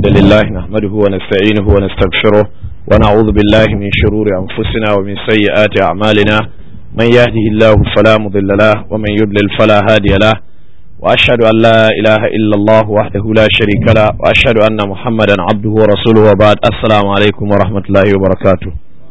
الحمد لله نحمده ونستعينه ونستغفره ونعوذ بالله من شرور أنفسنا ومن سيئات أعمالنا من يهده الله فلا مضل له ومن يضلل فلا هادي له وأشهد أن لا إله إلا الله وحده لا شريك له وأشهد أن محمدا عبده ورسوله وبعد السلام عليكم ورحمة الله وبركاته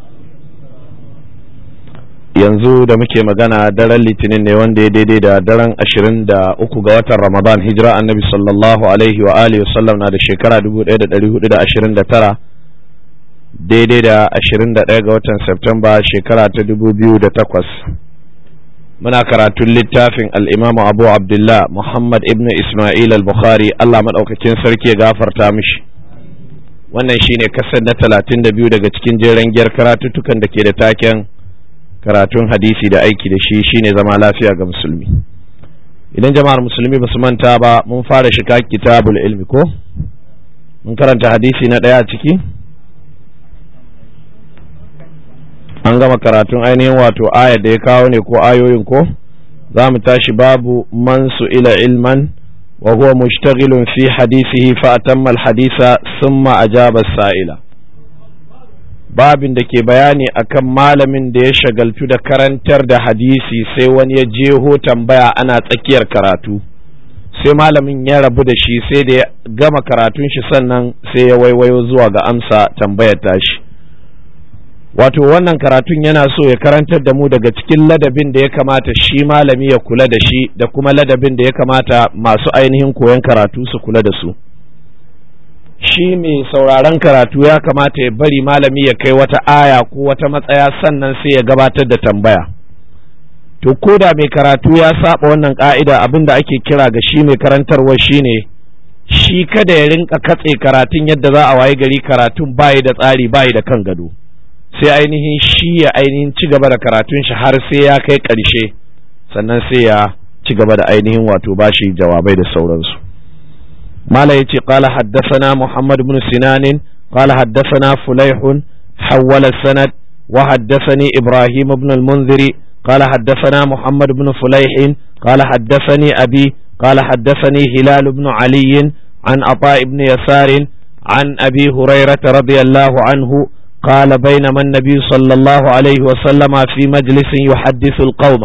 yanzu da muke magana daren litinin ne wanda ya daidai da daren ashirin da uku ga watan ramadan hijira annabi sallallahu alaihi wa alihi wasallam na da shekara dubu ɗaya da ɗari hudu da ashirin da tara daidai da ashirin da ɗaya ga watan septemba shekara ta dubu biyu da takwas muna karatun littafin al'imamu abu abdullah muhammad ibn ismail al-bukhari allah maɗaukakin sarki ya gafarta mishi wannan shine kasar na talatin da biyu daga cikin jeren giyar karatuttukan da ke da taken karatun hadisi da aiki da shi shine zama lafiya ga musulmi idan jama'ar musulmi ba su manta ba mun fara shiga kitabul ilmi ko mun karanta hadisi na ɗaya a ciki an gama karatun ainihin wato ayar da ya kawo ne ko ayoyin ko za mu tashi babu man su ila ilman wa huwa mushtaghilun fi hadisihi fa atamma al-hadisa thumma ajaba as-sa'ila babin da ke bayani akan malamin da ya shagaltu da karantar da hadisi sai wani ya jeho tambaya ana tsakiyar karatu sai malamin ya rabu da shi sai da ya gama karatun shi sannan sai ya waiwayo zuwa ga amsa tambayar tashi wato wannan karatun yana so ya karantar da mu daga cikin ladabin da ya kamata shi malami ya kula da shi da kuma ladabin da ya kamata masu ainihin koyon karatu su kula da su shi mai sauraron karatu ya kamata ya bari malami ya kai wata aya ko wata matsaya sannan sai ya gabatar da tambaya to ko da mai karatu ya saba wannan ka'ida abin da ake kira ga shi mai karantarwa shine shi kada ya rinka katse karatun yadda za a waye gari karatun bayi da tsari bayi da kan gado sai ainihin shi ya ainihin ci gaba da karatun shi har sai ya kai ƙarshe sannan sai ya ci gaba da ainihin wato bashi jawabai da sauransu ما لا يتي قال حدثنا محمد بن سنان قال حدثنا فليح حول السند وحدثني إبراهيم بن المنذر قال حدثنا محمد بن فليح قال حدثني أبي قال حدثني هلال بن علي عن عطاء بن يسار عن أبي هريرة رضي الله عنه قال بينما النبي صلى الله عليه وسلم في مجلس يحدث القوم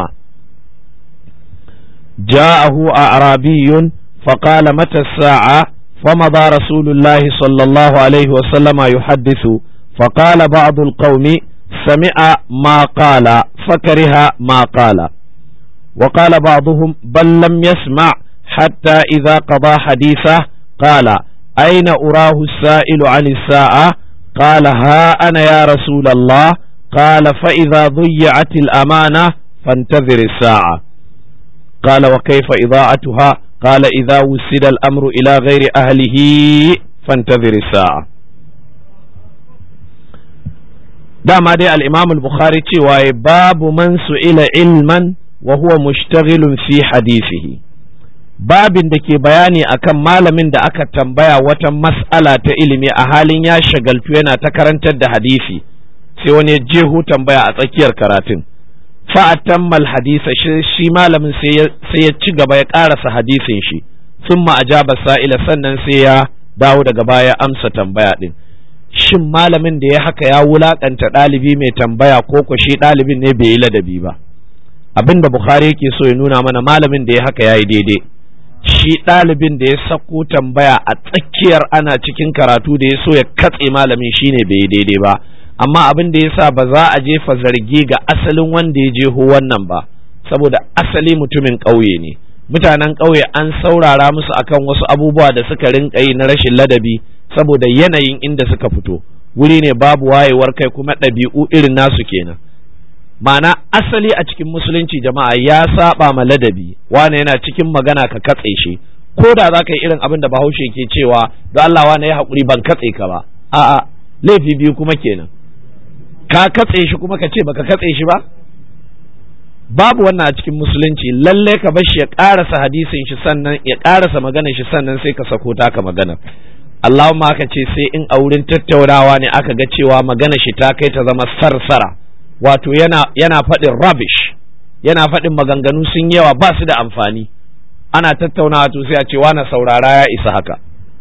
جاءه أعرابي فقال متى الساعة فمضى رسول الله صلى الله عليه وسلم يحدث فقال بعض القوم سمع ما قال فكره ما قال وقال بعضهم بل لم يسمع حتى إذا قضى حديثه قال أين أراه السائل عن الساعة قال ها أنا يا رسول الله قال فإذا ضيعت الأمانة فانتظر الساعة قال وكيف إضاعتها قال إذا وسد الأمر إلى غير أهله فانتظر الساعة dama dai al-Imam al-Bukhari cewa babu man su'ila ilman wa huwa mushtagilun fi hadisihi babin da ke bayani akan malamin da aka tambaya wata mas'ala ta ilimi a halin ya shagaltu yana ta karantar da hadisi sai wani jeho tambaya a tsakiyar karatun fa'atammal hadisa shi malamin sai ya ci gaba ya ƙarasa hadisin shi sun ajaba sa'ila sannan sai ya dawo daga baya amsa tambaya ɗin shin malamin da ya haka ya wulaƙanta ɗalibi mai tambaya ko ko shi ɗalibin ne bai yi ladabi ba abin da bukhari yake so ya nuna mana malamin da ya haka ya yi daidai shi ɗalibin da ya sako tambaya a tsakiyar ana cikin karatu da ya so ya katse malamin shine bai yi daidai ba amma abin da yasa ba za a jefa zargi ga asalin wanda ya jeho wannan ba saboda asali mutumin ƙauye ne mutanen ƙauye an saurara musu akan wasu abubuwa da suka rinka yi na rashin ladabi saboda yanayin inda suka fito wuri ne babu wayewar kai kuma ɗabi'u irin nasu kenan ma'ana asali a cikin musulunci jama'a ya saba ma ladabi wane yana cikin magana ka katse shi ko da za ka yi irin abin da bahaushe ke cewa don Allah wane ya haƙuri ban katse ka ba a'a laifi biyu kuma kenan ka katse shi kuma ka ce baka katse shi ba babu wannan a cikin musulunci lalle ka bar shi ya karasa hadisin shi sannan ya karasa maganar shi sannan sai ka sako taka magana Allahumma aka ce sai in a wurin tattaunawa ne aka ga cewa magana shi ta kai ta zama sarsara wato yana yana faɗin rubbish yana faɗin maganganu sun yawa ba su da amfani ana tattaunawa to sai a ce na saurara ya isa haka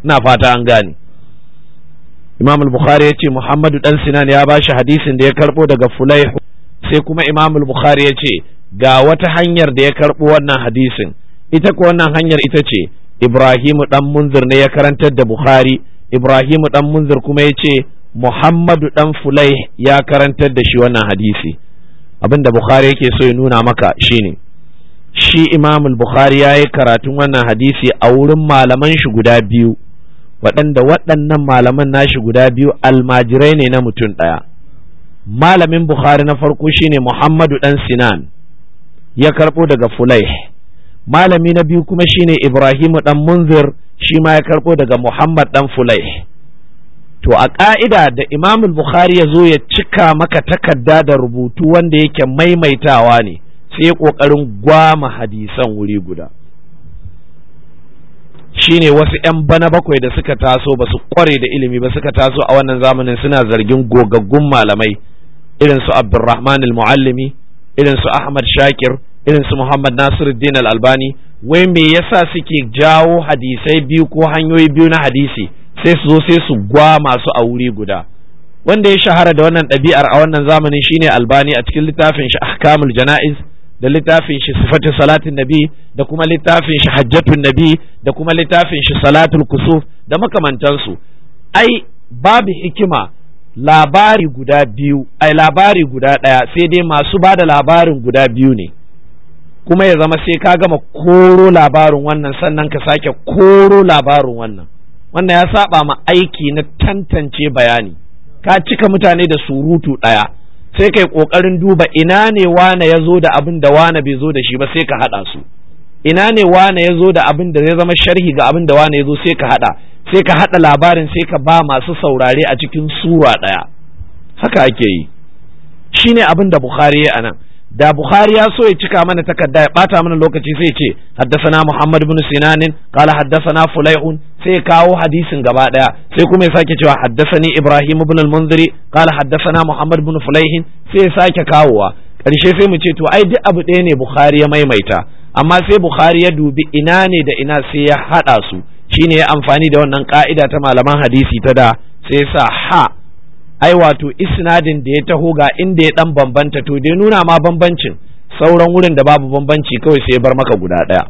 ina fata an gane imam al-bukhari ya ce muhammadu dan sinan ya bashi hadisin da ya karbo daga fulaihu sai kuma imam al-bukhari ya ce ga wata hanyar da ya karbo wannan hadisin ita ko wannan hanyar ita ce ibrahimu dan munzir ne ya karantar da bukhari ibrahimu dan munzir kuma ya ce muhammadu dan fulai ya karantar da shi wannan hadisi abinda bukhari yake so ya nuna maka shine shi imam al-bukhari ya yi karatun wannan hadisi a wurin malaman shi guda biyu waɗanda waɗannan malaman nashi guda biyu almajirai ne na mutum ɗaya malamin bukhari na farko shine muhammadu ɗan sinan ya karɓo daga fulai malami na biyu kuma shine ibrahimu ɗan munzir shi ma ya karɓo daga muhammad ɗan fulai to a ƙa'ida da imam bukhari ya zo ya cika maka takarda da rubutu wanda yake maimaitawa ne sai ƙoƙarin gwama hadisan wuri guda shine wasu 'yan bana bakwai da suka taso ba su kware da ilimi ba suka taso a wannan zamanin suna zargin gogaggun malamai irin su abdurrahman al-muallimi irin su ahmad shakir irin su muhammad nasiruddin al-albani wai me yasa suke jawo hadisai biyu ko hanyoyi biyu na hadisi sai su zo sai su gwa masu a wuri guda wanda ya shahara da wannan ɗabi'ar a wannan zamanin shine albani a cikin littafin shi ahkamul jana'iz da littafin shi sifatu salatin nabi da kuma littafin shi hajjatun nabi da kuma littafin shi salatul kusuf da makamantansu ai babu hikima labari guda biyu ai labari guda ɗaya sai dai masu ba da labarin guda biyu ne kuma ya zama sai ka gama koro labarin wannan sannan ka sake koro labarin wannan wannan ya saba ma aiki na tantance bayani ka cika mutane da surutu ɗaya sai kai ƙoƙarin duba ina ne wane ya zo da abin da wane bai zo da shi ba sai ka haɗa su ina ne wane ya zo da abin da zai zama sharhi ga abin da wane ya zo sai ka haɗa sai ka haɗa labarin sai ka ba masu saurare a cikin sura ɗaya haka ake yi shine abin da bukhari ya anan da bukhari ya so ya cika mana takarda ya bata mana lokaci sai ce haddasana muhammad ibn sinanin qala haddasana fulaihun sai kawo hadisin gaba daya sai kuma ya sake cewa haddasani ibrahim ibn al-munziri qala haddasana muhammad ibn fulaihin sai ya sake kawowa karshe sai mu ce to ai duk abu ɗaya ne bukhari ya maimaita amma sai bukhari ya dubi ina ne da ina sai ya hada su shine ya amfani da wannan ka'ida ta malaman hadisi ta da sai ya sa ha ai wato isnadin da ya taho ga inda ya dan bambanta to dai nuna ma bambancin sauran wurin da babu bambanci kawai sai ya bar maka guda ɗaya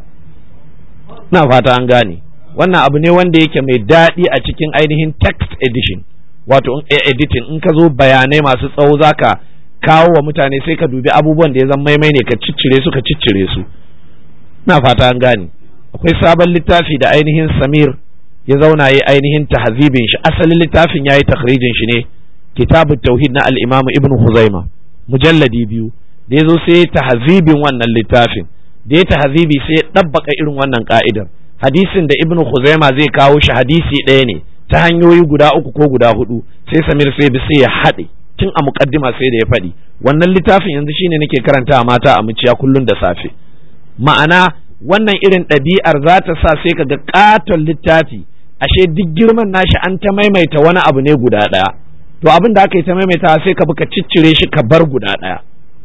na fata an gane wannan abu ne wanda yake mai daɗi a cikin ainihin text edition wato editing in ka zo bayanai masu tsawo zaka kawo wa mutane sai ka dubi abubuwan da ya zama maimai ne ka ciccire su ka ciccire su na fata an gane akwai sabon littafi da ainihin samir ya zauna yi ainihin tahzibin shi asalin littafin ya yi takhrijin shi ne kitabun tauhid na al'imamu ibn Huzaima mujalladi biyu da ya zo sai ya tahzibin wannan littafin da ya tahzibi sai ya ɗabbaka irin wannan ka'idar hadisin da ibn Huzaima zai kawo shi hadisi ɗaya ne ta hanyoyi guda uku ko guda hudu sai Samir sai bi sai ya haɗe tun a muƙaddima sai da ya faɗi wannan littafin yanzu shine nake karanta mata a muciya kullun da safe ma'ana wannan irin ɗabi'ar za ta sa sai ka ga ƙaton littafi ashe duk girman nashi an ta maimaita wani abu ne guda ɗaya to abin da aka yi ta maimaita sai ka bi ka ciccire shi ka bar guda ɗaya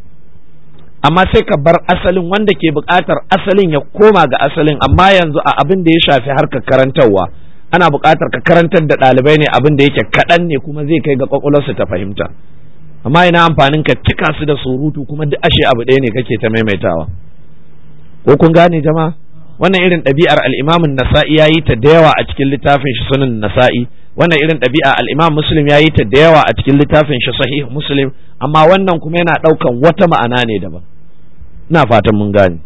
amma sai ka bar asalin wanda ke buƙatar asalin ya koma ga asalin amma yanzu a abin da ya shafi harkar karantarwa ana buƙatar ka karantar da ɗalibai ne abin da yake kaɗan ne kuma zai kai ga ƙwaƙwalwarsu ta fahimta amma ina amfanin ka cika su da surutu kuma duk ashe abu ɗaya ne kake ta maimaitawa ko kun gane jama'a wannan irin ɗabi'ar al'imamin nasa'i ya yi ta da yawa a cikin littafin shi sunan nasa'i wannan irin ɗabi'a al'imam muslim ya yi ta da yawa a cikin littafin shi sahih muslim amma wannan kuma yana ɗaukan wata ma'ana ne daban ina fatan mun gane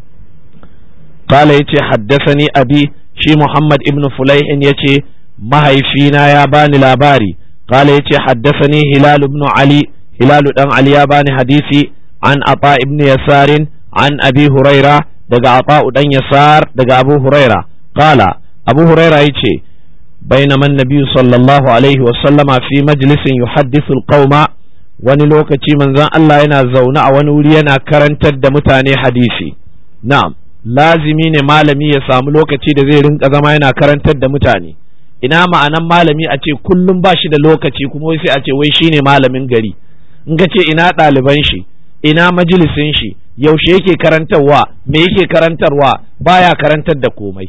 qala yace haddasani abi shi muhammad ibn fulaihin yace mahaifina ya bani labari qala yace haddasani hilal ibn ali hilal dan ali ya bani hadisi an ata ibn yasarin an abi huraira daga ata'u dan yasar daga abu huraira qala abu huraira yace بينما النبي صلى الله عليه وسلم في مجلس يحدث القوم wani lokaci manzon Allah yana zaune a wani wuri yana karantar da mutane hadisi na'am lazimi ne malami ya samu lokaci da zai rinka zama yana karantar da mutane ina ma'anan malami a ce kullum ba shi da lokaci kuma sai a ce wai shine malamin gari in ka ce ina ɗaliban shi ina majalisin shi yaushe yake karantarwa me yake karantarwa baya karantar da komai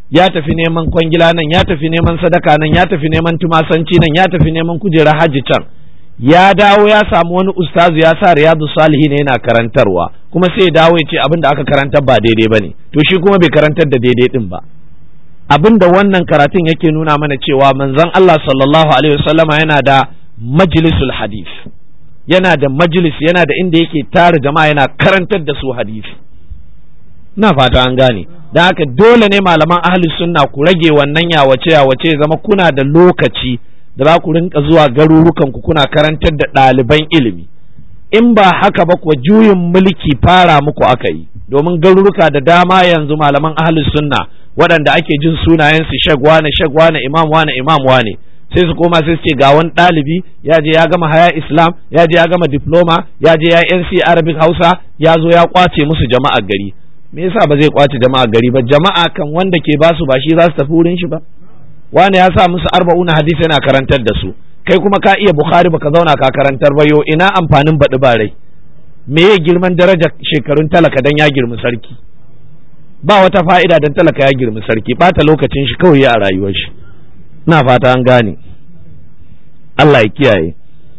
ya tafi neman kwangila nan ya tafi neman sadaka nan ya tafi neman tumasanci nan ya tafi neman kujerar hajji can ya dawo ya samu wani ustazu ya sa riyadu salihin yana karantarwa kuma sai ya dawo ya ce abin da aka karantar ba daidai ba ne to shi kuma bai karantar da daidai din ba abin da wannan karatun yake nuna mana cewa manzon Allah sallallahu alaihi wasallama yana da majlisul hadith yana da majlis yana da inda yake tara jama'a yana karantar da su hadisi ina fata an gane don haka dole ne malaman ahli sunna ku rage wannan yawace yawace zama kuna da lokaci da za ku rinka zuwa garurukan ku kuna karantar da ɗaliban ilimi in ba haka ba kuwa juyin mulki fara muku aka yi domin garuruka da dama yanzu malaman ahli sunna waɗanda ake jin sunayensu shagwa na shagwa na imam wane imam wane sai su koma sai su ce ga wani ɗalibi ya je ya gama haya islam ya je ya gama diploma ya je ya nc arabic hausa ya zo ya kwace musu jama'ar gari me yasa ba zai kwace jama'ar gari ba jama'a kan wanda ke basu ba shi za su tafi wurin shi ba wani ya sa musu arba'una hadisi yana karantar da su kai kuma ka iya bukhari baka zauna ka karantar ba yo ina amfanin baɗi ba rai me ya girman daraja shekarun talaka dan ya girmi sarki ba wata fa'ida dan talaka ya girmi sarki bata lokacin shi kawai a rayuwar shi ina fata an gane Allah ya kiyaye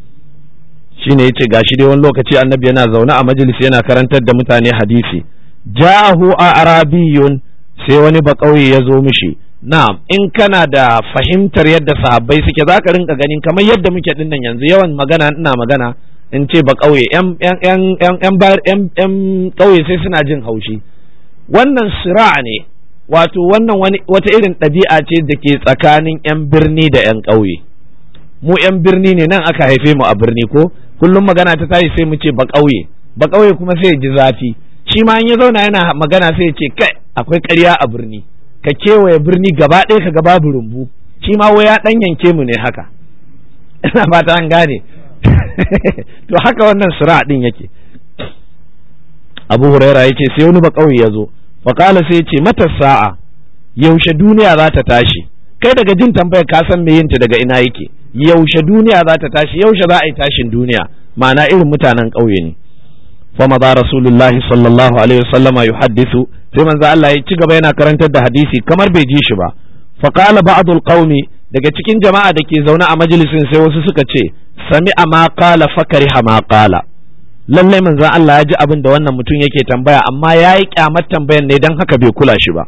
shine yace gashi dai wani lokaci annabi yana zaune a majalisi yana karantar da mutane hadisi ja'ahu a arabiyun sai wani ba kauye ya zo mishi na'am in kana da fahimtar yadda sahabbai suke zaka rinka ganin kamar yadda muke dinnan yanzu yawan magana ina magana in ce ba kauye yan yan yan yan yan kauye sai suna jin haushi wannan sira ne wato wannan wani wata irin ɗabi'a ce da ke tsakanin 'yan birni da 'yan ƙauye mu 'yan birni ne nan aka haife mu a birni ko kullum magana ta tashi sai mu ce ba ƙauye ba ƙauye kuma sai ya ji zafi shi ma in ya zauna yana magana sai ya ce kai akwai ƙarya a birni ka kewaye birni gaba ɗaya ka ga babu rumbu shi ma wai ya ɗan yanke mu ne haka ina fata an gane to haka wannan sura ɗin yake abu huraira ya ce sai wani ba ƙauye ya zo faƙala sai ce mata sa'a yaushe duniya za ta tashi kai daga jin tambayar ka san me yinta daga ina yake yaushe duniya za ta tashi yaushe za a yi tashin duniya ma'ana irin mutanen ƙauye ne fa maza rasulullahi sallallahu alaihi wasallam yuhaddisu sai manzo Allah ya ci gaba yana karantar da hadisi kamar bai ji shi ba fa qala ba'dul qaumi daga cikin jama'a da ke zaune a majalisin sai wasu suka ce sami'a ma qala fakariha ma qala lallai manzon Allah ya ji abin da wannan mutum yake tambaya amma ya yi kyamar tambayan ne don haka bai kula shi ba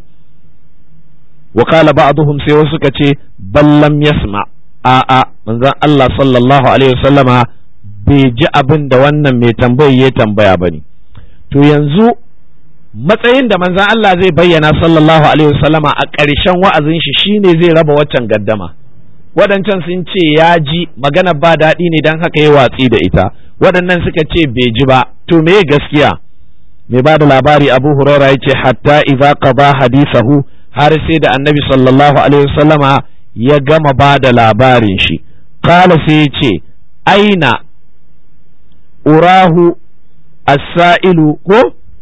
wa qala ba'dhum sai wasu suka ce ballam yasma a a manzon Allah sallallahu alaihi wasallama bai ji abin da wannan mai tambayi ya tambaya bane to yanzu matsayin da manzon Allah zai bayyana sallallahu alaihi wasallama a ƙarshen wa'azin shi shine zai raba waccan gaddama waɗancan sun ce ya ji magana ba daɗi ne don haka ya watsi da ita waɗannan suka ce bai ji ba to me gaskiya mai ba da labari abu huraira ya ce hatta idza qada hadisahu har sai da annabi sallallahu alaihi wasallama ya gama ba da labarin shi qala sai ya ce aina urahu as-sa'ilu ko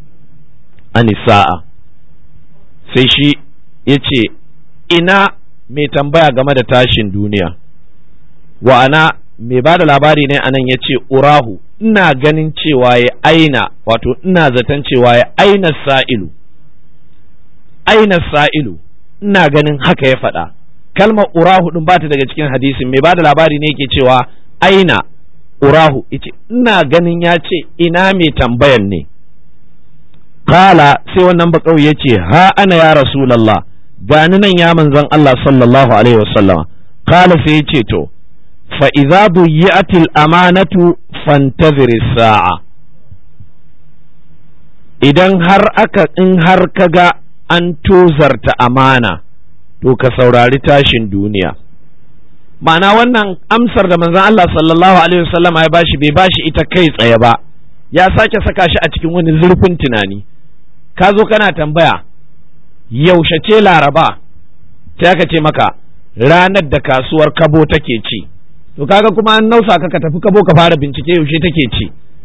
anisa'a sai shi ya ce ina mai tambaya game da tashin duniya wa'ana mai ba da labari ne anan ya ce urahu ina ganin cewa ya aina wato ina zaton cewa ya aina sa'ilu aina sa'ilu ina ganin haka ya faɗa kalmar urahu ɗin ba ta daga cikin hadisin mai ba da labari ne yake cewa aina urahu yace ina ganin ya ce ina mai tambayan ne kala sai wannan bakau ya ce ha ana ya rasulallah gani nan ya manzon Allah sallallahu alaihi wasallama kala sai ya ce to fa idza duyi'atil amanatu fantazir sa'a idan har aka in har kaga an tozarta amana to ka saurari tashin duniya ma'ana wannan amsar da manzon Allah sallallahu alaihi wasallama ya bashi bai bashi ita kai tsaye ba ya sake saka shi a cikin wani zurfin tunani ka zo kana tambaya yaushe ce laraba sai aka ce maka ranar da kasuwar kabo take ci to kaga kuma an nausa ka ka tafi kabo ka fara bincike yaushe take ci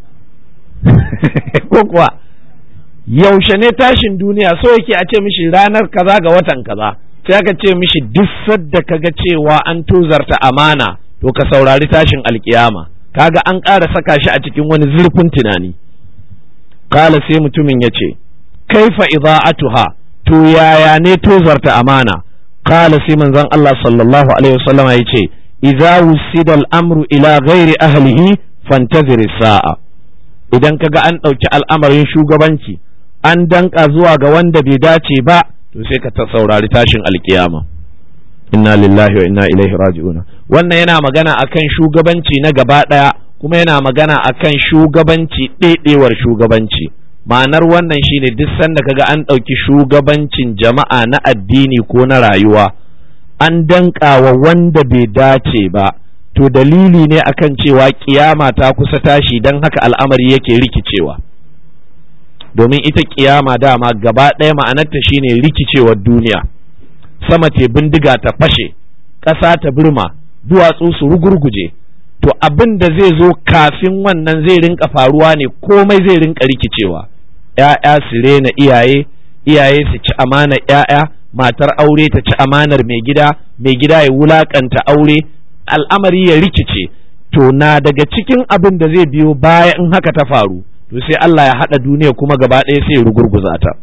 ko kuwa yaushe ne tashin duniya so yake a ce mishi ranar kaza ga watan kaza sai aka ce mishi duk sadda kaga cewa an tozarta amana to ka saurari tashin alkiyama kaga an ƙara saka shi a cikin wani zurfin tunani kala sai mutumin ya ce kaifa idza'atuha to yaya ne tozarta amana qala sai manzon Allah sallallahu alaihi wasallama yace idza wusida al-amru ila ghairi ahlihi fantazir sa'a idan kaga an ɗauki al'amarin shugabanci an danka zuwa ga wanda bai dace ba to sai ka ta saurari tashin alkiyama inna lillahi wa inna ilaihi raji'una wannan yana magana akan shugabanci na gaba ɗaya kuma yana magana akan shugabanci ɗaiɗewar shugabanci ma'anar wannan shine duk sanda kaga an ɗauki shugabancin jama'a na addini ko na rayuwa an danka wa wanda bai dace ba to dalili ne akan cewa kiyama ta kusa tashi don haka al'amari yake rikicewa domin ita kiyama dama gaba ɗaya ma'anarta shine rikicewar duniya sama te bindiga ta fashe ƙasa ta birma duwatsu su rugurguje to abin da zai zo kafin wannan zai rinka faruwa ne komai zai rinka rikicewa ‘ya'ya su rena iyaye iyaye su ci amanar ‘ya'ya matar aure ta ci amanar mai gida mai gida ya wulakanta aure al'amari ya rikice to na daga cikin abin da zai biyo baya in haka ta faru to sai Allah ya haɗa duniya kuma gaba ɗaya sai ya rugurguza ta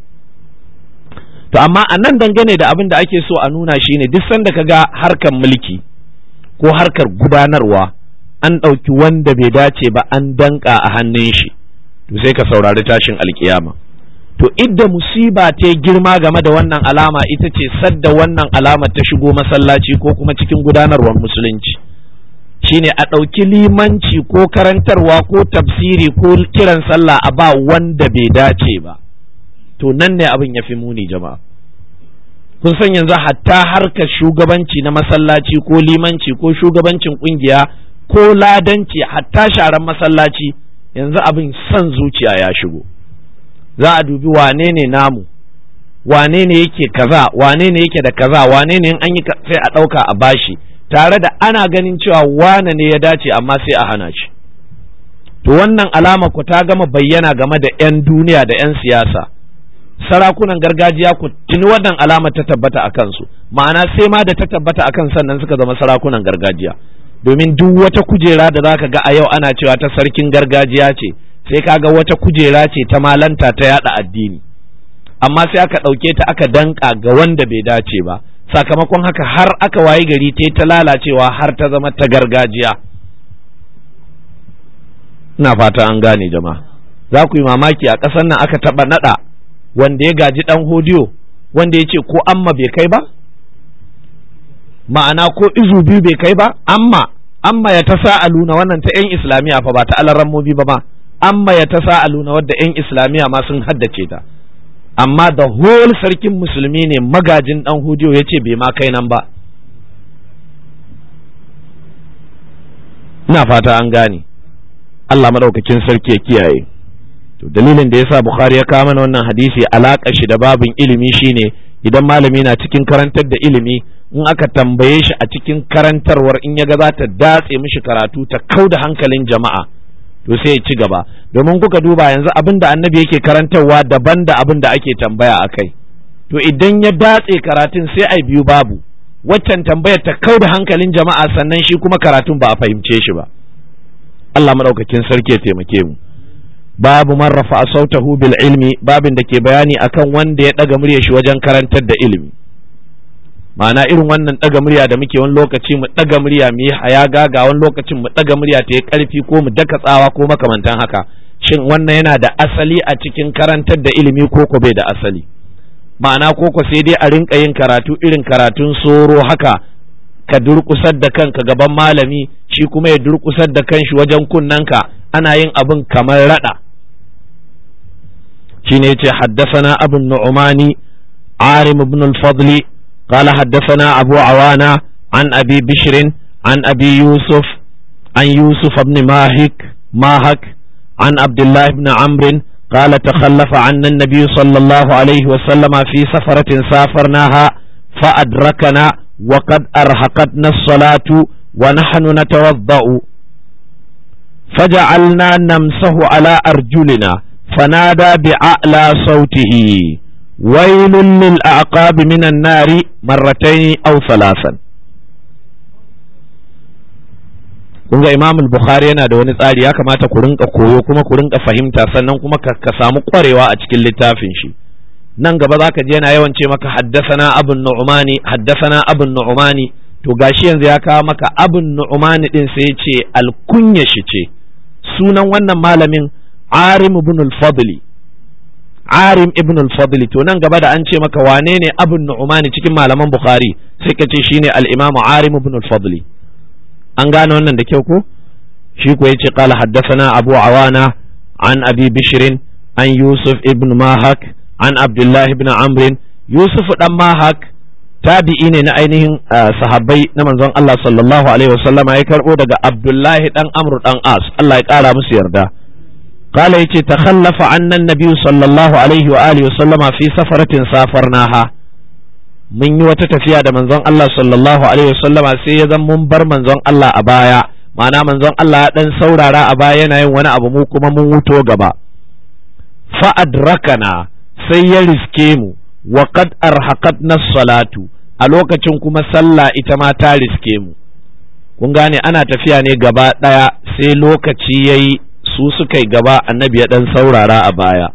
to amma a nan dangane da abin da ake so a nuna shine duk sanda ka ga harkar mulki ko harkar gudanarwa an ɗauki wanda bai dace ba an danka a hannun shi to sai ka saurari tashin alkiyama to idda musiba ta girma game da wannan alama ita ce sadda wannan alama ta shigo masallaci ko kuma cikin gudanarwar musulunci shine a ɗauki limanci ko karantarwa ko tafsiri ko kiran sallah a ba wanda bai dace ba to nan ne abin ya fi muni jama'a kun san yanzu hatta harkar shugabanci na masallaci ko limanci ko shugabancin kungiya ko ladanci hatta sharan masallaci yanzu abin son zuciya ya shigo za a dubi wane ne namu wane ne yake kaza wane ne yake da kaza wane ne an yi sai a ɗauka a bashi tare da ana ganin cewa wane ne ya dace amma sai a hana shi to wannan alama ku ta gama bayyana game da 'yan duniya da 'yan siyasa sarakunan gargajiya ku tuni wannan alama ta tabbata a kansu ma'ana sai ma da ta tabbata a kan sannan suka zama sarakunan gargajiya domin duk wata kujera da zaka ga a yau ana cewa ta sarkin gargajiya ce sai kaga wata kujera ce ta malanta ta yada addini amma sai aka ɗauke ta aka danka ga wanda bai dace ba sakamakon haka har aka wayi gari ta ta lalacewa har ta zama ta gargajiya ina fata an gane jama'a za ku yi mamaki a ƙasar nan aka taɓa naɗa wanda ya gaji ɗan hodiyo wanda ya ce ko amma bai kai ba ma'ana ko izu biyu bai kai ba amma amma ya ta sa'aluna wannan ta 'yan islamiyya fa ba ta alarammobi ba ma amma ya ta sa'aluna wadda 'yan islamiyya ma sun haddace ta amma da whole sarkin musulmi ne magajin dan hudiyo ya ce bai ma kai nan ba ina fata an gane Allah maɗaukakin sarki ya kiyaye to dalilin da yasa Bukhari ya kawo mana wannan hadisi alaƙa shi da babin ilimi shine idan malami na cikin karantar da ilimi in aka tambaye shi a cikin karantarwar in ya ga za ta datse mishi karatu ta kau da hankalin jama'a to sai ya ci gaba domin kuka duba yanzu abin da annabi yake karantarwa daban da abin da ake tambaya a kai to idan ya datse karatun sai ai biyu babu waccan tambayar ta kau da hankalin jama'a sannan shi kuma karatun ba a fahimce shi ba Allah madaukakin sarki ya taimake mu babu man rafa sautahu bil ilmi babin da ke bayani akan wanda ya daga murya shi wajen karantar da ilimi ma'ana irin wannan ɗaga murya da muke wani lokaci mu ɗaga murya mu yi haya gaga wani lokacin mu ɗaga murya ta yi ƙarfi ko mu daka tsawa ko makamantan haka shin wannan yana da asali a cikin karantar da ilimi ko ko bai da asali ma'ana ko ko sai dai a rinka yin karatu irin karatun soro haka ka durƙusar da kanka gaban malami shi kuma ya durƙusar da kanshi wajen kunnanka ana yin abin kamar raɗa shine yace haddasana abun nu'mani arim ibn al-fadli قال حدثنا أبو عوانة عن أبي بشر عن أبي يوسف عن يوسف بن ماهك ماهك عن عبد الله بن عمرو قال تخلف عنا النبي صلى الله عليه وسلم في سفرة سافرناها فأدركنا وقد أرهقتنا الصلاة ونحن نتوضأ فجعلنا نمسه على أرجلنا فنادى بأعلى صوته ويل للأعقاب من النار مرتين أو ثلاثا kunga imam bukhari yana da wani tsari ya kamata ku rinka koyo kuma ku rinka fahimta sannan kuma ka samu kwarewa a cikin littafin shi nan gaba za ka je yana yawan ce maka haddasana abun nu'mani haddasana abun nu'mani to gashi yanzu ya kawo maka abun nu'mani din sai ya ce alkunya shi ce sunan wannan malamin arim ibn al-fadli arim ibn al-fadli to nan gaba da an ce maka wane ne abun nu'mani cikin malaman bukhari sai ka ce shine al-imamu arim ibn al-fadli an gane wannan da kyau ko shi ko yace qala haddathana abu awana an abi bishrin an yusuf ibn mahak an abdullah ibn amr yusuf dan mahak tabi'i ne na ainihin sahabbai na manzon Allah sallallahu alaihi wasallam ya karbo daga abdullahi dan amr dan as Allah ya kara musu yarda قال يتي تخلف عنا النبي صلى الله عليه وآله وسلم في سفرة سافرناها mun yi wata tafiya da manzon Allah sallallahu alaihi wasallama sai ya zan mun bar manzon Allah a baya ma'ana manzon Allah ya dan saurara a baya yana yin wani abu mu kuma mun wuto gaba fa adrakana sai ya riske mu wa qad arhaqatna salatu a lokacin kuma sallah ita ma ta riske mu kun gane ana tafiya ne gaba daya sai lokaci yayi su suka yi gaba annabi ya dan saurara a baya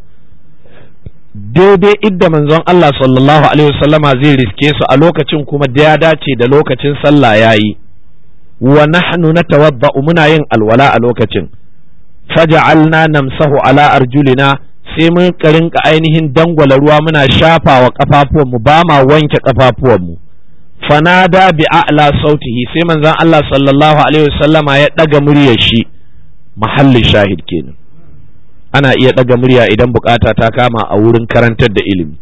daidai idda manzon Allah sallallahu alaihi wasallama zai riske su a lokacin kuma da ya dace da lokacin sallah yayi wa nahnu natawadda'u muna yin alwala a lokacin faja'alna namsahu ala arjulina sai mun rinka ainihin dangwala ruwa muna shafa wa kafafuwan mu ba ma wanke kafafuwan mu fanada bi a'la sautihi sai manzon Allah sallallahu alaihi wasallama ya daga muryar shi mahallin shahid kenan ana iya ɗaga murya idan bukata ta kama a wurin karantar da ilimi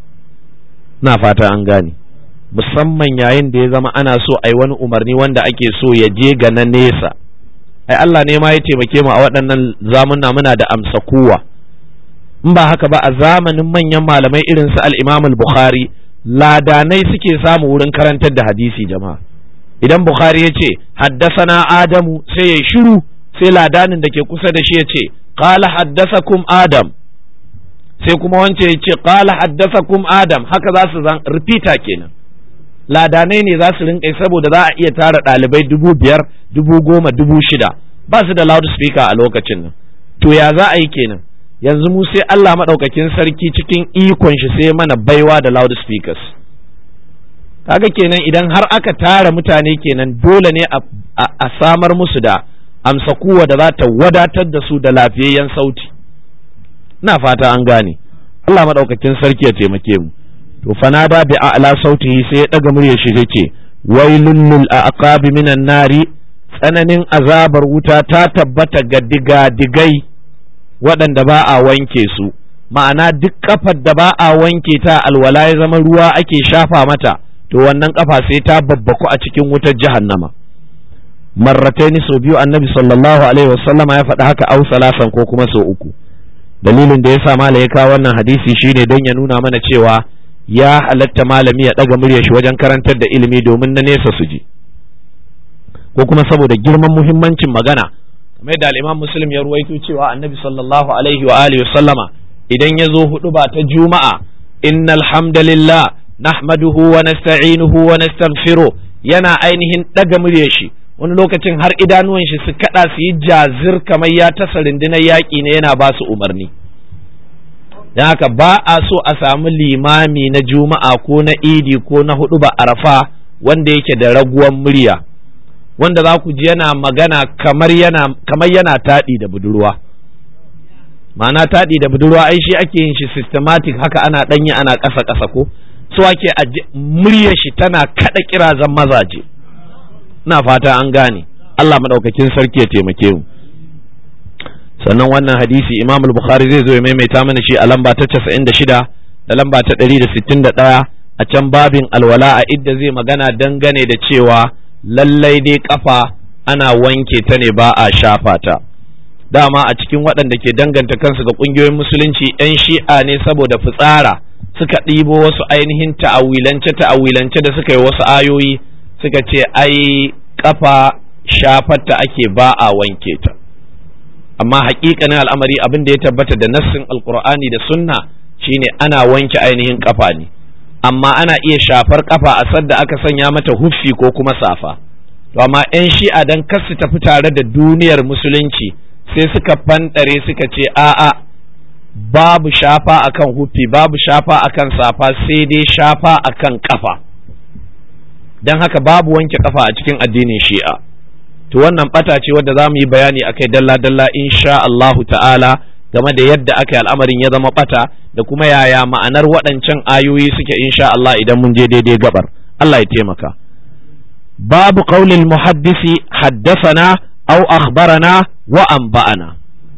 na fata an gane musamman yayin da ya zama ana so a yi wani umarni wanda ake so ya je ga na nesa ai Allah ne ma ya taimake mu a waɗannan zamuna muna da amsa kuwa in ba haka ba a zamanin manyan malamai irin su al-Imam al-Bukhari ladanai suke samu wurin karantar da hadisi jama'a idan Bukhari ya ce haddasana Adamu sai ya shiru sai ladanin da ke kusa da shi ya ce qala haddasakum Adam sai kuma wance ya ce qala haddasakum Adam haka za su zan repeater kenan ladanai ne za su rinƙai saboda za a iya tara ɗalibai dubu biyar dubu goma dubu shida ba su da loudspeaker a lokacin nan to ya za a yi kenan yanzu mu sai Allah maɗaukakin sarki cikin ikon shi sai mana baiwa da loudspeakers kaga kenan idan har aka tara mutane kenan dole ne a samar musu da amsa kuwa da za ta wadatar da su da lafiyayyen sauti na fata an gane Allah maɗaukakin sarki ya taimake mu to fanada bi a'la sautihi sai ya daga muryar shi yace wailul lil aqabi minan nari tsananin azabar wuta ta tabbata ga diga-digai waɗanda ba a wanke su ma'ana duk kafar da ba a wanke ta alwala ya zama ruwa ake shafa mata to wannan kafa sai ta babbaku a cikin wutar jahannama marrataini sau biyu annabi sallallahu alaihi wasallam ya faɗi haka au salasan ko kuma sau uku dalilin da ya sa mala ya kawo wannan hadisi shine don ya nuna mana cewa ya halatta malami ya ɗaga muryar shi wajen karantar da ilimi domin na nesa su ji ko kuma saboda girman muhimmancin magana kamar da al'imam muslim ya ruwaito cewa annabi sallallahu alaihi wa alihi sallama idan ya zo hudu ba ta juma'a innal hamdalillah nahmaduhu wa nasta'inuhu wa nastaghfiruh yana ainihin ɗaga muryar shi wani lokacin har idanuwan shi su kada su yi jazir kamar ya tasa rundunar yaƙi ne yana ba su umarni don haka ba a so a samu limami na juma'a ko na idi ko na hudu ba arafa wanda yake da raguwan murya wanda za ku ji yana magana kamar yana kamar yana taɗi da budurwa ma'ana taɗi da budurwa ai shi ake yin shi systematic haka ana ɗanyi ana ƙasa ƙasa ko so ake muryar shi tana kaɗa kirazan mazaje ina fata an gane Allah maɗaukakin sarki ya taimake mu sannan wannan hadisi imam al-bukhari zai zo ya maimaita mana shi a lamba ta 96 da lamba ta 161 a can babin alwala a idda zai magana dangane da cewa lallai dai kafa ana wanke ta ne ba a shafa ta dama a cikin waɗanda ke danganta kansu ga ƙungiyoyin musulunci 'yan shi'a ne saboda fitsara suka ɗibo wasu ainihin ta'awilance ta'awilance da suka yi wasu ayoyi suka ce ai kafa shafarta ake ba a wanke ta amma haƙiƙanin al'amari abin da ya tabbata da nassin alkur'ani da sunna shine ana wanke ainihin kafa ne amma ana iya shafar kafa a sadda aka sanya mata huffi ko kuma safa to amma 'yan shi'a dan kar su tafi tare da duniyar musulunci sai suka fanɗare suka ce a'a babu shafa akan hufi babu shafa akan safa sai dai shafa akan kafa don haka babu wanke kafa a cikin addinin shi'a to wannan bata ce wadda za mu yi bayani akai dalla-dalla insha Allahu ta'ala game da yadda aka yi al'amarin ya zama bata da kuma yaya ma'anar waɗancan ayoyi suke insha Allah idan mun je daidai gabar Allah ya taimaka babu qaulil muhaddisi haddasana au akhbarana wa anba'ana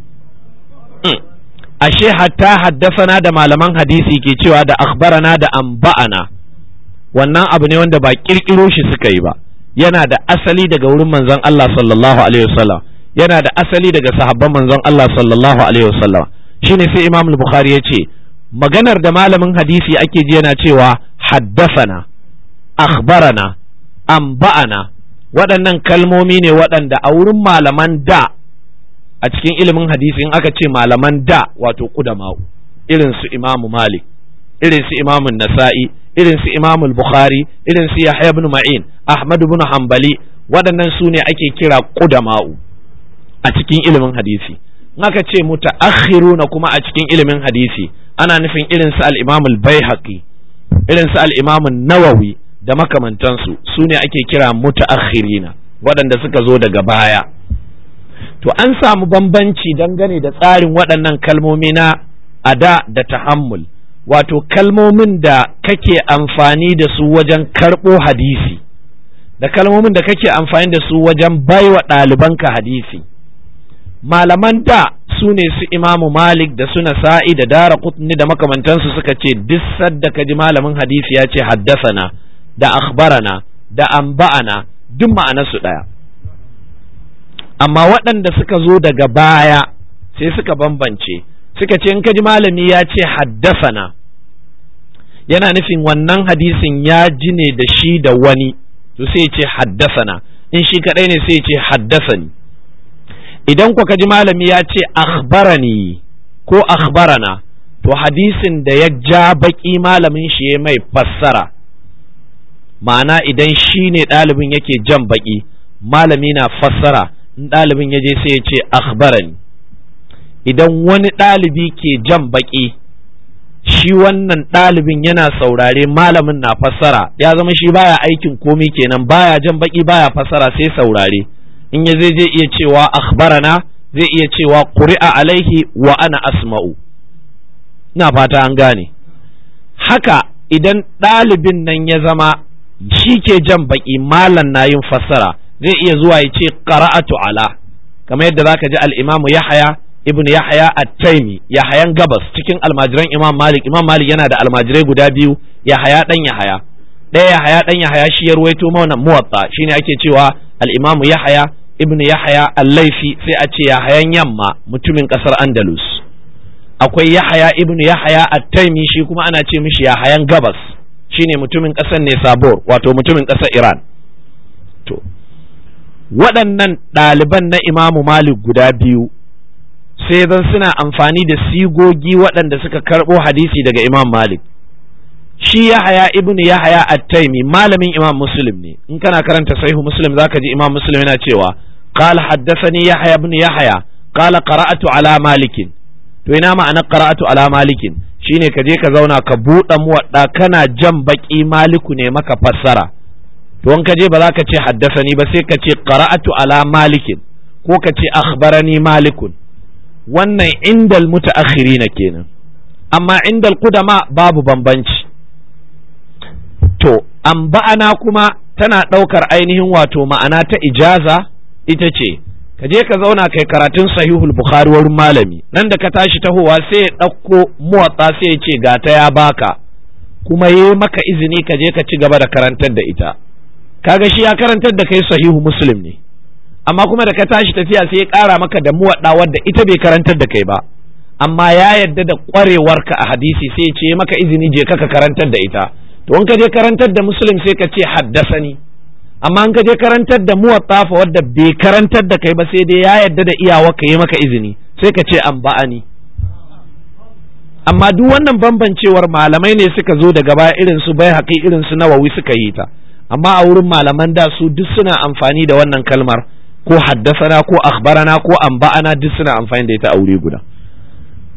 ashe hatta haddasana da malaman hadisi ke cewa da akhbarana da anba'ana wannan abu ne wanda ba kirkiro shi suka yi ba yana da asali daga wurin manzon Allah sallallahu alaihi wasallam yana da asali daga sahabban manzon Allah sallallahu alaihi wasallam shine sai Imam Bukhari ya ce maganar da malamin hadisi ake ji yana cewa haddasana akhbarana anba'ana waɗannan kalmomi ne waɗanda a wurin malaman da a cikin ilimin hadisi in aka ce malaman da wato kudama'u irin su imamu malik irin su imamu nasa'i irin su imamu bukhari irin su yahya ibn ma'in ahmad ibn hanbali waɗannan su ne ake kira kudama'u a cikin ilimin hadisi in aka ce mutaakhiruna kuma a cikin ilimin hadisi ana nufin irin su al-imamu al-baihaqi irin su al-imamu nawawi da makamantansu su ne ake kira mutaakhirina waɗanda suka zo daga baya to an samu bambanci dangane da tsarin waɗannan kalmomi na ada da tahammul wato kalmomin da kake amfani da su wajen karɓo hadisi da kalmomin da kake amfani da su wajen baiwa ɗalibanka hadisi malaman da su ne su imamu malik da su nasa'i da dara kutni da makamantansu suka ce duk sadda ka ji malamin hadisi ya ce haddasana da akhbarana da amba'ana duk ma'anarsu ɗaya amma waɗanda suka zo daga baya sai suka bambance suka ce in ka ji malami ya ce haddasana yana nufin wannan hadisin ya ji ne da shi da wani to sai ce haddasana in shi kaɗai ne sai ce haddasani idan ku ka ji malami ya ce akhbarani ko akhbarana to hadisin da ya ja baƙi malamin shi ya mai fassara ma'ana idan shi ne ɗalibin yake jan baƙi malami na fassara in ɗalibin ya je sai ya ce akhbarani idan wani ɗalibi ke jan baƙi shi wannan ɗalibin yana saurare malamin na fassara ya zama shi baya aikin komi kenan baya jan baƙi baya fassara sai saurare in ya zai zai iya cewa akhbarana zai iya cewa ƙuri'a alaihi wa ana asma'u ina fata an gane haka idan ɗalibin nan ya zama shi ke jan baƙi malam na yin fassara zai iya zuwa ya ce qara'atu ala kamar yadda zaka ji al-imamu yahya ibnu yahya at-taimi yahayan gabas cikin almajiran imam malik imam malik yana da almajirai guda biyu yahaya dan yahaya ɗaya yahaya dan yahaya shi ya ruwaito mana muwatta shine ake cewa al-imamu yahya ibnu yahya al-laifi sai a ce yahayan yamma mutumin kasar andalus akwai yahaya ibnu yahya at-taimi shi kuma ana ce mishi yahayan gabas shine mutumin kasar ne sabor wato mutumin kasar iran to waɗannan ɗaliban na imamu malik guda biyu sai zan suna amfani da sigogi waɗanda suka karɓo hadisi daga imam malik shi yahaya ibnu yahaya at-taimi malamin imam muslim ne in kana karanta sahihu muslim zaka ji imam muslim yana cewa qala haddathani yahya ibn yahya qala qara'atu ala malikin to ina ma'ana qara'atu ala malikin shine ka je ka zauna ka buɗe muwadda kana jan baki maliku ne maka fassara to in ka je ba za ka ce haddasani ba sai ka ce qara'atu ala malikin ko ka ce akhbarani malikun wannan indal mutaakhirina kenan amma indal qudama babu bambanci to an ba'ana kuma tana ɗaukar ainihin wato ma'ana ta ijaza ita ce ka je ka zauna kai karatun sahihul bukhari wurin malami nan da ka tashi tahowa sai ya ɗauko muwatsa sai ya ce ga ta ya baka kuma yi maka izini ka je ka ci gaba da karantar da ita kaga shi ya karantar da kai sahihu muslim ne amma kuma da ka tashi tafiya sai ya ƙara maka da muwaɗa wadda ita bai karantar da kai ba amma ya yadda da ƙwarewarka a hadisi sai ya ce maka izini je ka karantar da ita to in ka je karantar da muslim sai ka ce haddasani amma in ka je karantar da muwattafa wadda bai karantar da kai ba sai dai ya yadda da iyawa ka yi maka izini sai ka ce an ba'ani amma duk wannan bambancewar malamai ne suka zo daga baya irin su bai haƙi irin su nawawi suka yi ta amma a wurin malaman da su duk suna amfani da wannan kalmar ko haddasana ko akhbarana ko anba'ana duk suna amfani da ita a wuri guda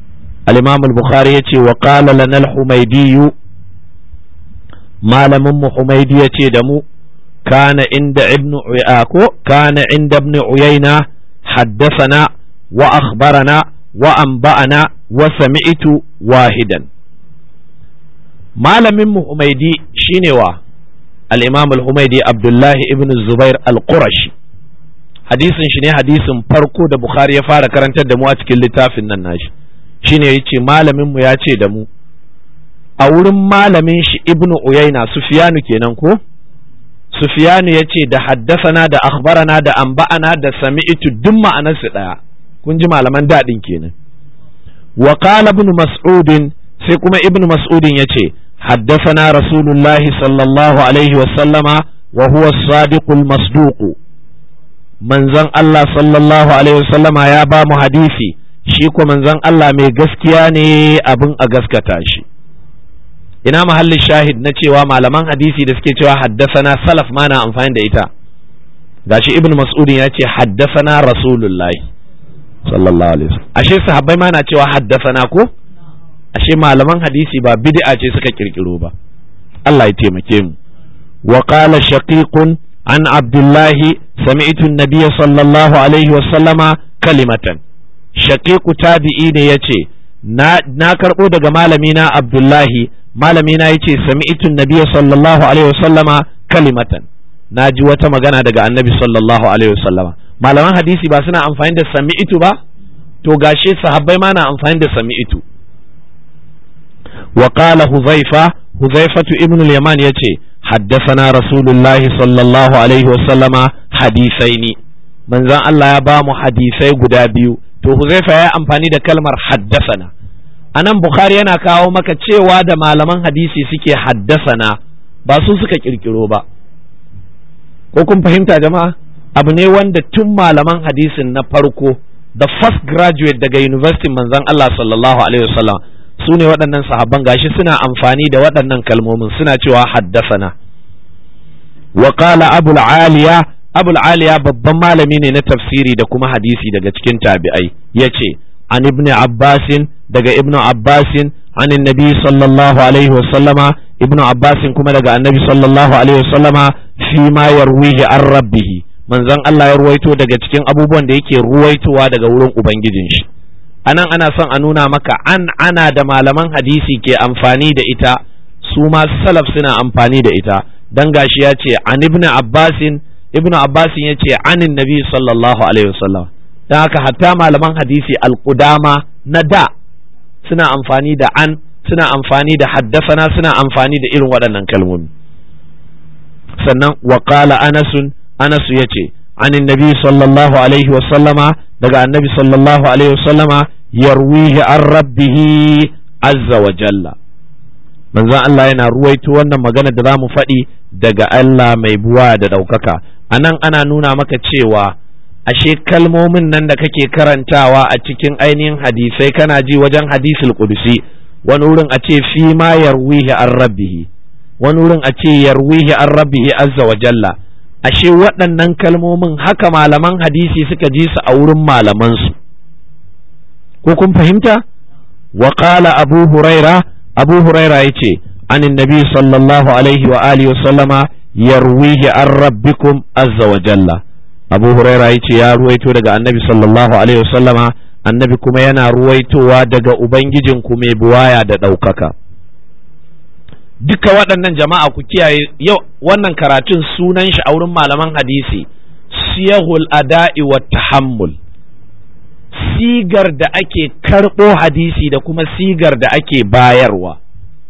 al-imam al-bukhari yace wa qala lana al-humaydi malamin mu humaydi yace da mu kana inda ibn ko kana inda ibn uyayna haddathana wa akhbarana wa anba'ana wa sami'tu wahidan malamin mu humaydi shine wa al-imam al-humaydi abdullahi ibn zubair al-qurashi hadisin shi ne hadisin farko da bukhari ya fara karantar da mu a cikin littafin nan nashi shine yace malamin mu ya ce da mu a wurin malamin shi ibnu uyaina sufiyanu kenan ko sufiyanu ya ce da haddasana da akhbarana da amba'ana da sami'tu duk ma'anarsu ɗaya kun ji malaman daɗin kenan wa qala ibn mas'udin sai kuma ibn mas'udin ya ce haddasana rasulullahi sallallahu alaihi wa sallama wa huwa sadiqul masduq manzon Allah sallallahu alaihi wa sallama ya ba mu hadisi shi ko manzon Allah mai gaskiya ne abin a gaskata shi ina mahallin shahid na cewa malaman hadisi da suke cewa haddasana salaf ma na amfani da ita gashi ibn mas'udin ya ce haddasana rasulullahi sallallahu alaihi wasallam ashe sahabbai ma na cewa haddasana ko ashe malaman hadisi ba bid'a ce suka kirkiro ba Allah ya taimake mu wa qala shaqiqun an abdullahi sami'tu an-nabiy sallallahu alaihi wasallama kalimatan shaqiqu tabi'i ne yace na na karbo daga malami na abdullahi malami na yace sami'tu nabiyya sallallahu alaihi wasallama kalimatan na ji wata magana daga annabi sallallahu alaihi wasallama malaman hadisi ba suna amfani da sami'tu ba to gashe sahabbai ma na amfani da sami'tu wa qala huzaifa huzaifatu ibn al-yaman yace haddathana rasulullahi sallallahu alaihi wasallama hadisaini manzon Allah ya ba mu hadisai guda biyu to huzaifa ya amfani da kalmar haddasana a nan Bukhari yana kawo maka cewa da malaman hadisi suke haddasana ba su suka kirkiro ba ko kun fahimta jama'a abu ne wanda tun malaman hadisin na farko the first graduate daga university manzon Allah sallallahu alaihi wasallam su ne waɗannan sahabban gashi suna amfani da waɗannan kalmomin suna cewa haddasana wa qala abul aliya abul aliya babban malami ne na tafsiri da kuma hadisi daga cikin tabi'ai yace an ibn abbasin daga ibn abbasin an nabi sallallahu alaihi wasallama ibn abbasin kuma daga annabi sallallahu alaihi wasallama fi ma yarwihi an rabbihi manzon Allah ya ruwaito daga cikin abubuwan da yake ruwaitowa daga wurin ubangijin shi anan ana son a nuna maka an ana da malaman hadisi ke amfani da ita su ma salaf suna amfani da ita dan gashi ya ce an ibn abbasin ibn abbasin ya ce anin nabi sallallahu alaihi wasallam don haka hatta malaman hadisi alƙudama na da suna amfani da an suna amfani da haddasana suna amfani da irin waɗannan kalmomi sannan wa qala anasun anasu yace anin nabi sallallahu alaihi wasallama daga annabi sallallahu alaihi wasallama yarwihi an rabbihi azza wa jalla manzon Allah yana ruwaito wannan magana da za mu faɗi daga Allah mai buwa da ɗaukaka anan ana nuna maka cewa ashe kalmomin nan da kake karantawa a cikin ainihin hadisai kana ji wajen hadisul qudusi wani wurin a ce fi ma yarwihi an rabbihi wani wurin a ce yarwihi an rabbihi azza wa jalla ashe waɗannan kalmomin haka malaman hadisi suka ji su a wurin malamansu ko kun fahimta wa qala abu huraira abu huraira yace anin nabi sallallahu alaihi wa alihi wa sallama yarwihi an rabbikum azza wa jalla abu huraira ya ce ya ruwaito daga annabi sallallahu alaihi wasallama annabi kuma yana ruwaitowa daga ubangijinku mai buwaya da ɗaukaka duka waɗannan jama'a ku kiyaye yau wannan karatun sunan shi a wurin malaman hadisi siyahul ada'i wa tahammul sigar da ake karɓo hadisi da kuma sigar da ake bayarwa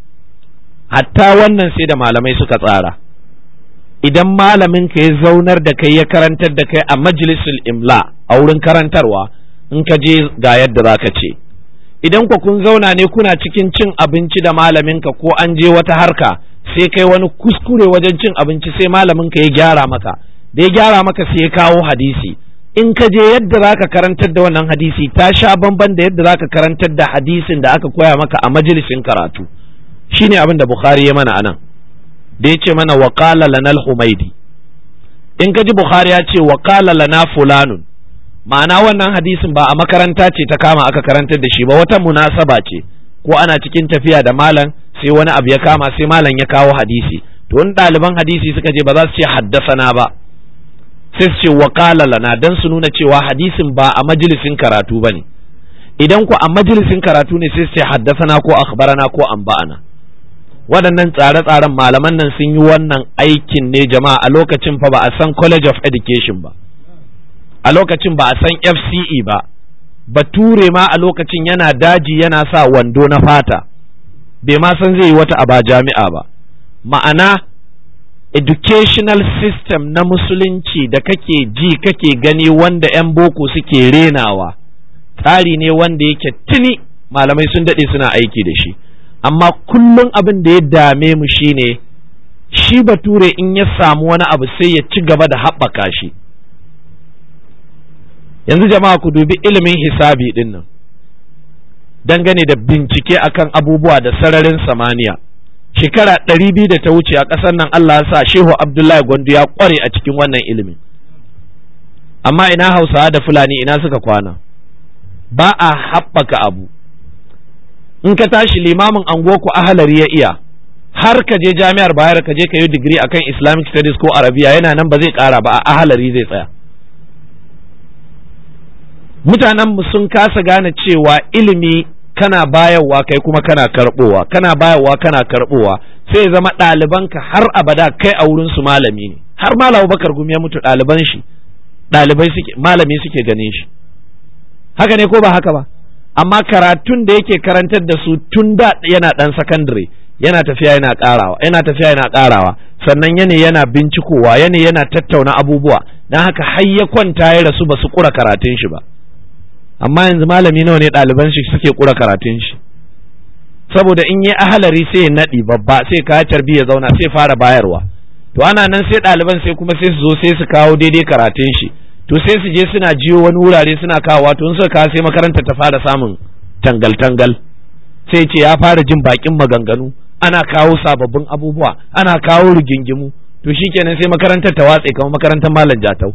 hatta wannan sai da malamai suka tsara idan malamin ka ya zaunar da kai ya karantar da kai a majalisul imla a wurin karantarwa in ka je ga yadda za ka ce idan ku kun zauna ne kuna cikin cin abinci da malamin ka ko an je wata harka sai kai wani kuskure wajen cin abinci sai malamin ka ya gyara maka da ya gyara maka sai ya kawo hadisi in ka je yadda za ka karantar da wannan hadisi ta sha bamban da yadda za ka karantar da hadisin da aka koya maka a majalisin karatu shine abin da bukhari ya mana anan da ya ce mana waƙala lana al-humaidi in ka ji bukhari ya ce waƙala lana fulanun ma'ana wannan hadisin ba a makaranta ce ta kama aka karantar da shi ba wata munasaba ce ko ana cikin tafiya da malam sai wani abu ya kama sai malam ya kawo hadisi to in ɗaliban hadisi suka je ba za su ce haddasana ba sai su ce waƙala lana dan su nuna cewa hadisin ba a majalisin karatu ba ne idan ku a majalisin karatu ne sai su ce haddasana ko akhbarana ko anba'ana waɗannan tsare-tsaren malaman nan sun yi wannan aikin ne jama'a a lokacin fa ba a san college of education ba a lokacin ba a san fce ba bature ma a lokacin yana daji yana sa wando na fata bai ma san zai yi wata aba jami'a ba ma'ana educational system na musulunci da kake ji kake gani wanda 'yan boko suke renawa tsari ne wanda yake tuni malamai sun daɗe suna aiki da shi amma kullum abin da ya dame mu shine shi bature in ya samu wani abu sai ya ci gaba da haɓaka shi yanzu jama'a ku dubi ilimin hisabi ɗin nan dangane da bincike akan abubuwa da sararin samaniya shekara ɗari biyu da ta wuce a ƙasar nan Allah ya sa Shehu Abdullahi Gwandu ya ƙware a cikin wannan ilimin amma ina Hausawa da Fulani ina suka kwana ba a haɓaka abu in ka tashi limamin angoku ahalari ya iya har ka je jami'ar bayar ka je ka yi digiri akan Islamic studies ko Arabiya yana nan ba zai ƙara ba a ahalari zai tsaya mutanenmu sun kasa gane cewa ilimi kana bayarwa kai kuma kana karbowa kana bayarwa kana karbowa sai ya zama ɗalibanka har abada kai a wurin su malami ne har malam bakar gumi ya mutu ɗaliban shi ɗalibai suke malami suke ganin shi haka ne ko ba haka ba amma karatun da yake karantar da su tun da yana ɗan sakandare yana tafiya yana ƙarawa yana tafiya yana ƙarawa sannan yana yana bincikowa yana yana tattauna abubuwa don haka har ya kwanta ya rasu ba su ƙura karatun shi ba amma yanzu malami nawa ne ɗaliban shi suke ƙura karatun shi saboda in yi ahalari sai ya naɗi babba sai ka tarbi ya zauna sai fara bayarwa to ana nan sai ɗaliban sai kuma sai su zo sai su kawo daidai karatun shi to sai su je suna jiyo wani wurare suna kawo to in suka kawo sai makaranta ta fara samun tangal-tangal sai ce ya fara jin bakin maganganu ana kawo sababbin abubuwa ana kawo rigingimu to shikenan sai makarantar ta watse kamar makarantar malam jatau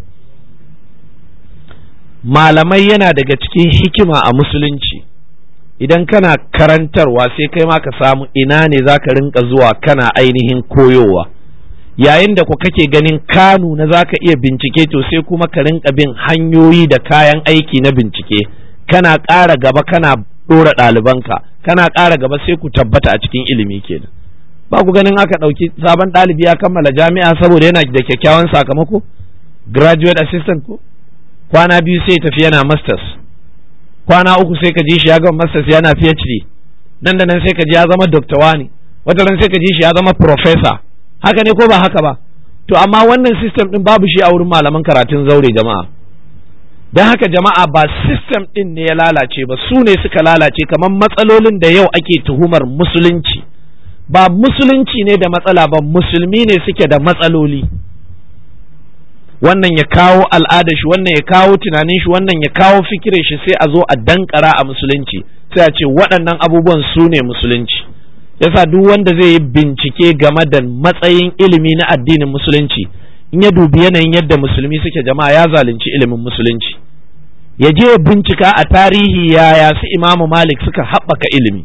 malamai yana daga cikin hikima a musulunci idan kana karantarwa sai kai ma ka samu ina ne za ka rinka zuwa kana ainihin koyowa yayin da ku kake ganin kanu na za ka iya bincike to sai kuma ka rinka bin hanyoyi da kayan aiki na bincike kana ƙara gaba kana ɗora ɗalibanka kana ƙara gaba sai ku tabbata a cikin ilimi kenan ba ku ganin aka ɗauki sabon ɗalibi ya kammala jami'a saboda yana da kyakkyawan sakamako graduate assistant ko kwana biyu sai tafi yana masters kwana uku sai ka ji shi ya gama masters yana phd nan da nan sai ka ji ya zama doctor wani wata ran sai ka ji shi ya zama professor haka ne ko ba haka ba to amma wannan system din babu shi a wurin malaman karatun zaure jama'a don haka jama'a ba system din ne ya lalace ba su ne suka lalace kamar matsalolin da yau ake tuhumar musulunci ba musulunci ne da matsala ba musulmi ne suke da matsaloli wannan ya kawo al'adar shi wannan ya kawo tunanin shi wannan ya kawo fikirin shi sai a zo a dankara a musulunci sai a ce waɗannan abubuwan su ne musulunci yasa duk wanda zai yi bincike game da matsayin ilimi na addinin musulunci in ya dubi yanayin yadda musulmi suke jama'a ya zalunci ilimin musulunci ya je ya bincika a tarihi yaya su imamu malik suka haɓaka ilimi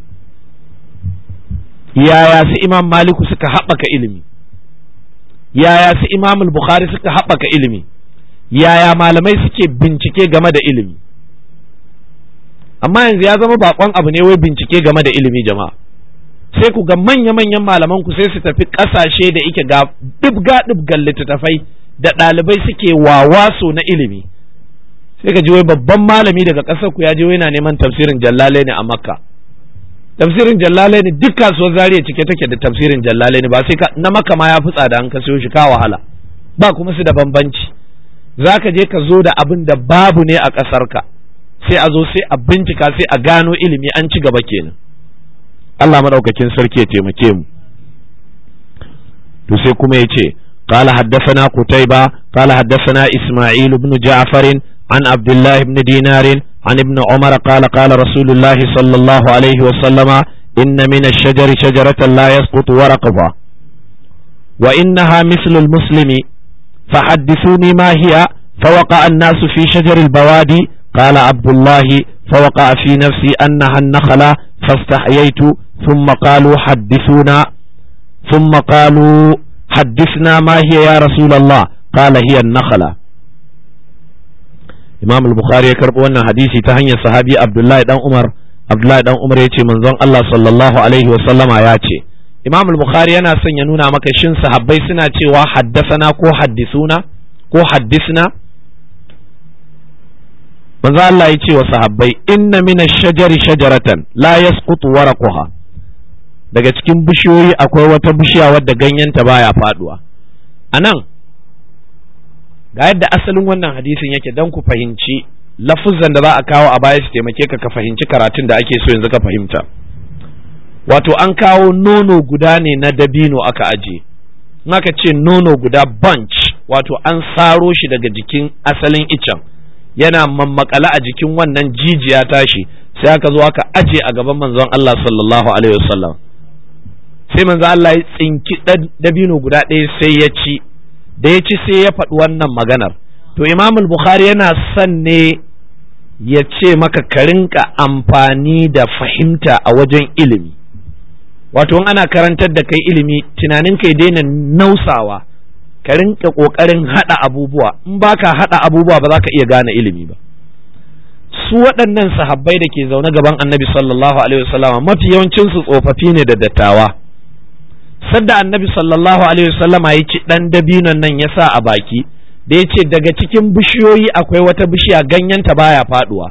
yaya su imam maliku suka haɓaka ilimi yaya su imam bukhari suka haɓaka ilimi yaya malamai suke bincike game da ilimi amma yanzu ya zama bakon abu ne wai bincike game da ilimi jama'a sai ku ga manya-manyan malaman ku sai su tafi ƙasashe da ike ga ɗibga ɗibgan littattafai da ɗalibai suke wawaso na ilimi sai ka ji wai babban malami daga ƙasar ku ya je yana neman tafsirin jallale ne a makka tafsirin jallale ne duk kasuwar zariya cike take da tafsirin jallale ne ba sai na maka ma ya fi tsada an ka siyo shi ka wahala ba kuma su da bambanci za ka je ka zo da abin da babu ne a ƙasar ka sai a zo sai a bincika sai a gano ilimi an ci gaba kenan Allah madaukakin sarki ya taimake mu to sai kuma ya ce قال حدثنا قتيبة قال حدثنا إسماعيل بن جعفر عن عبد الله بن دينار عن ابن عمر قال قال رسول الله صلى الله عليه وسلم إن من الشجر شجرة لا يسقط ورقها وإنها مثل المسلم فحدثوني ما هي فوقع الناس في شجر البوادي قال عبد الله فوقع في نفسي أنها النخلة فاستحييت ثم قالوا حدثونا ثم قالوا حدثنا ما هي يا رسول الله قال هي النخلة إمام البخاري يكرب أن حديثي تهني صحابي عبد الله بن عمر عبد الله بن عمر يتي من زن الله صلى الله عليه وسلم ياتي إمام البخاري yana son ya nuna maka shin sahabbai suna cewa haddasana ko haddisuna ko haddisna manzo Allah ya ce wa sahabbai inna min ash-shajari shajaratan la yasqutu waraquha daga cikin bishiyoyi akwai wata bishiya wadda ganyenta baya faduwa anan ga yadda asalin wannan hadisin yake dan ku fahimci lafuzan da za a kawo a baya su taimake ka ka fahimci karatun da ake so yanzu ka fahimta wato an kawo nono guda ne na dabino aka aje in aka ce nono guda bunch wato an saro shi daga jikin asalin icen yana mammakala a jikin wannan jijiya tashi sai aka zo aka aje a gaban manzon Allah sallallahu alaihi wasallam sai manzon Allah ya tsinki dabino guda ɗaya sai ya ci da ya ci sai ya faɗi wannan maganar to Imam Bukhari yana son ne ya ce maka ka rinka amfani da fahimta a wajen ilimi wato in ana karantar da kai ilimi tunanin kai daina nausawa ka rinka kokarin hada abubuwa in baka hada abubuwa ba za ka iya gane ilimi ba su waɗannan sahabbai da ke zaune gaban annabi sallallahu alaihi wasallam mafi yawancin su tsofaffi ne da dattawa sadda annabi sallallahu alaihi wasallam ya ci dan dabinon nan ya sa a baki da ya ce daga cikin bishiyoyi akwai wata bishiya ganyenta baya faduwa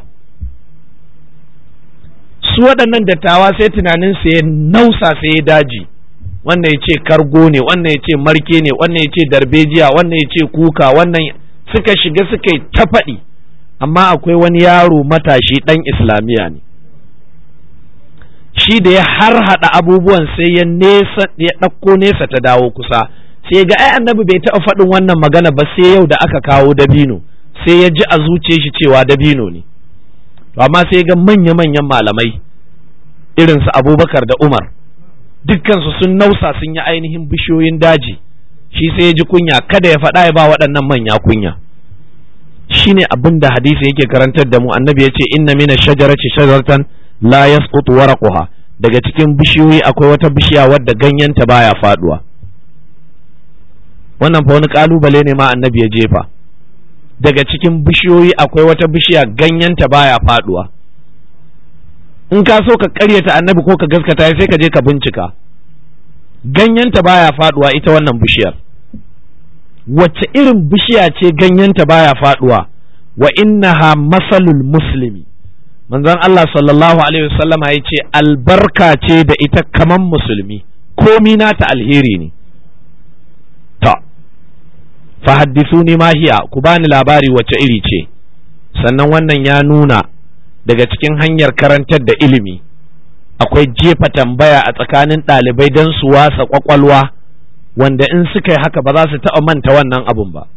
su waɗannan dattawa sai tunanin su ya nausa sai ya daji wannan ya ce kargo ne wannan ya ce marke ne wannan ya ce darbejiya wannan ya ce kuka wannan suka shiga suka yi ta faɗi amma akwai wani yaro matashi ɗan islamiyya ne shi da ya har haɗa abubuwan sai ya nesa ya ɗauko nesa ta dawo kusa sai ga ai annabi bai taɓa faɗin wannan magana ba sai yau da aka kawo dabino sai ya ji a zuciyar shi cewa dabino ne to amma sai ga manya-manyan malamai irinsu abubakar da umar dukkansu sun nausa sun yi ainihin bishiyoyin daji shi sai ya ji kunya kada ya faɗa ya ba waɗannan manya kunya shine abin da hadisi yake karantar da mu annabi ya ce inna mina shajarati shajaratan la yasqutu waraquha daga cikin bishiyoyi akwai wata bishiya wadda ganyenta baya faduwa wannan fa wani kalubale ne ma annabi ya jefa daga cikin bishiyoyi akwai wata bishiya ganyenta baya faduwa in ka so ka karyata annabi ko ka gaskata sai ka je ka bincika ganyenta baya faduwa ita wannan bishiyar wacce irin bishiya ce ganyenta baya faduwa wa innaha masalul muslimi manzon Allah sallallahu alaihi wasallam ya ce albarka ce da ita kaman musulmi komi nata alheri ne ta fahaddisuni ma hiya ku bani labari wacce iri ce sannan wannan ya nuna daga cikin hanyar karantar da ilimi akwai jefa tambaya a tsakanin ɗalibai don su wasa kwakwalwa wanda in suka yi haka ba za su taɓa manta wannan abun ba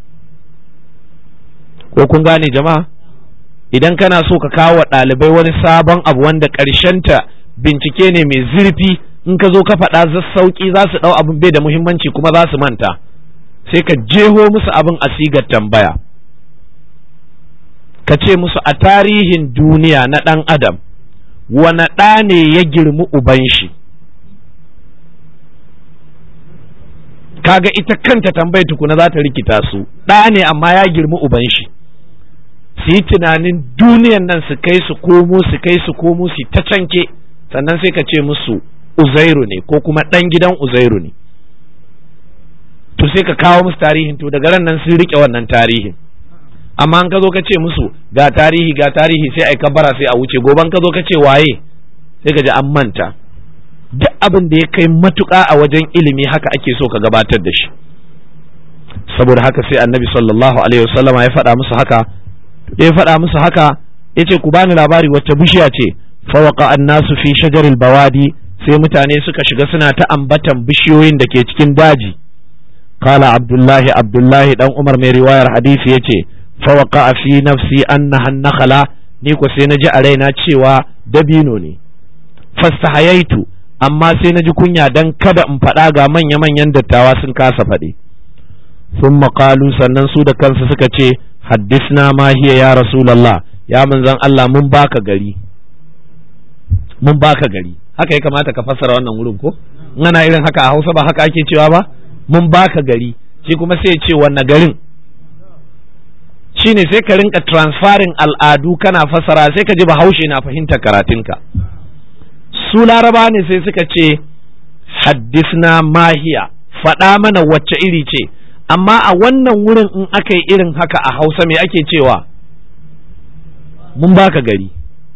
ko kun gane jama'a idan kana so ka kawo wa ɗalibai wani sabon abu wanda ta bincike ne mai zurfi in ka zo ka faɗa sauƙi za su ɗau abin bai da muhimmanci kuma za su manta sai ka jeho musu abin a sigar tambaya ka ce musu a tarihin duniya na ɗan adam wane ɗa ne ya girmi uban shi kaga ita kanta tambayar tukuna za ta rikita su ɗa ne amma ya girmi uban shi su yi tunanin duniyan nan su kai su komo su kai su komo su ta canke sannan sai ka ce musu uzairu ne ko kuma ɗan gidan uzairu ne to sai ka kawo musu tarihin to daga ran nan sun rike wannan tarihin amma an ka zo ka ce musu ga tarihi ga tarihi sai ai kabara sai a wuce goban ka zo ka ce waye sai ka ji an manta duk abin da ya kai matuƙa a wajen ilimi haka ake so ka gabatar da shi saboda haka sai annabi sallallahu alaihi wasallam ya faɗa musu haka da ya faɗa musu haka ya ce ku bani labari wacce bishiya ce fawaka annasu fi shajaril bawadi sai mutane suka shiga suna ta ambatan bishiyoyin da ke cikin daji kala abdullahi abdullahi dan umar mai riwayar hadisi yace fawaka fi nafsi annaha nakhala ni ko sai naji a raina cewa dabino ne fastahayaitu amma sai naji kunya dan kada in faɗa ga manya-manyan dattawa sun kasa faɗi sun maƙalu sannan su da kansu suka ce haddisna ma hiya ya rasulullah ya manzon Allah mun baka gari mun baka gari haka ya kamata ka fassara wannan wurin ko in ana irin haka a Hausa ba haka ake cewa ba mun baka gari shi kuma sai ya ce wanne garin shine sai ka rinka transferring al'adu kana fassara sai ka ji bahaushe na fahimtar karatunka su laraba ne sai suka ce haddisna mahiya faɗa mana wacce iri ce amma a wannan wurin in aka yi irin haka a hausa me ake cewa mun baka gari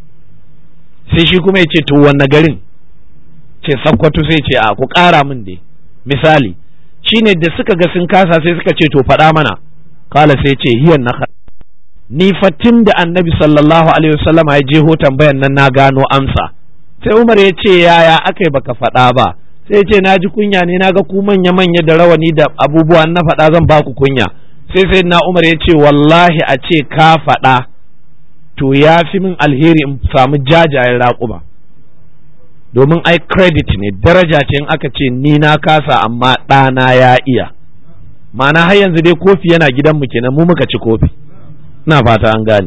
sai shi kuma ya ce to wanne garin ce sakkwato sai ce a ku ƙara min dai misali shine da suka ga sun kasa sai suka ce to faɗa mana kala sai ce hiyan na ni fatin da annabi sallallahu alaihi wasallam ya jeho tambayan nan na gano amsa sai umar ya ce yaya aka yi baka faɗa ba sai ya ce na ji kunya ne na ga ku manya manya da rawani da abubuwan na faɗa zan ba ku kunya sai sai na umar ya ce wallahi a ce ka faɗa to ya fi min alheri in samu jajayen raƙuma domin ai credit ne daraja ce in aka ce ni na kasa amma ɗana ya iya ma'ana har yanzu dai kofi yana gidanmu kenan mu muka ci kofi na fata an gane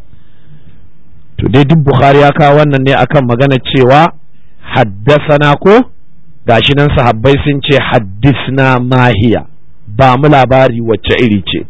to dai duk bukhari ya kawo wannan ne akan magana cewa haddasana ko gashi nan sahabbai sun ce haddisna mahiya ba mu labari wacce iri ce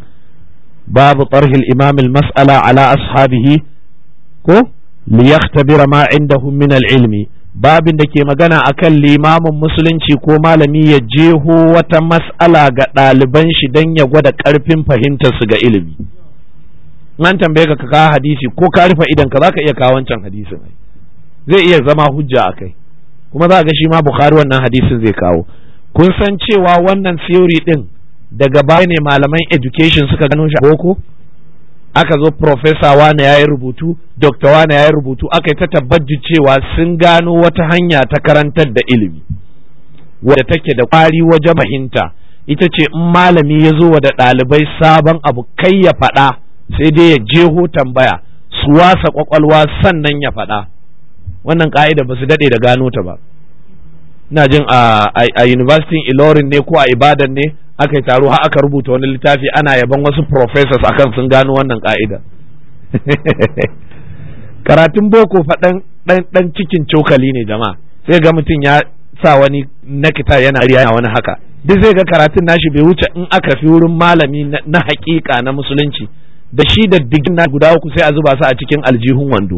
babu tarhil imam mas'ala ala ashabihi ko liyaktabira ma indahum min al-ilmi babin da ke magana akan limamin musulunci ko malami ya jeho wata mas'ala ga ɗaliban shi don ya gwada ƙarfin fahimtar su ga ilimi an tambaye ka kawo hadisi ko ka rufe idan ka zaka iya kawo wancan hadisin zai iya zama hujja a kai kuma za ga shi ma bukhari wannan hadisin zai kawo kun san cewa wannan theory din daga baya ne malaman education suka gano shi a boko aka zo professor wane ya yi rubutu doctor wane ya yi rubutu aka yi ta tabbaji cewa sun gano wata hanya ta karantar da ilimi wadda take da kwari wajen fahimta ita ce in malami ya zo wa da ɗalibai sabon abu kai ya faɗa sai dai ya jeho tambaya su wasa kwakwalwa sannan ya faɗa wannan ka'ida ba su daɗe da gano ta ba ina jin a university ilorin ne ko a ibadan ne aka yi taro har aka rubuta wani littafi ana yaban wasu professors akan sun gano wannan ka'ida karatun boko faɗan ɗan cikin cokali ne jama'a sai ga mutum ya sa wani nakita yana riya wani haka duk zai ga karatun nashi bai wuce in aka fi wurin malami na hakika na musulunci da shi da digin na guda uku sai a zuba su a cikin aljihun wando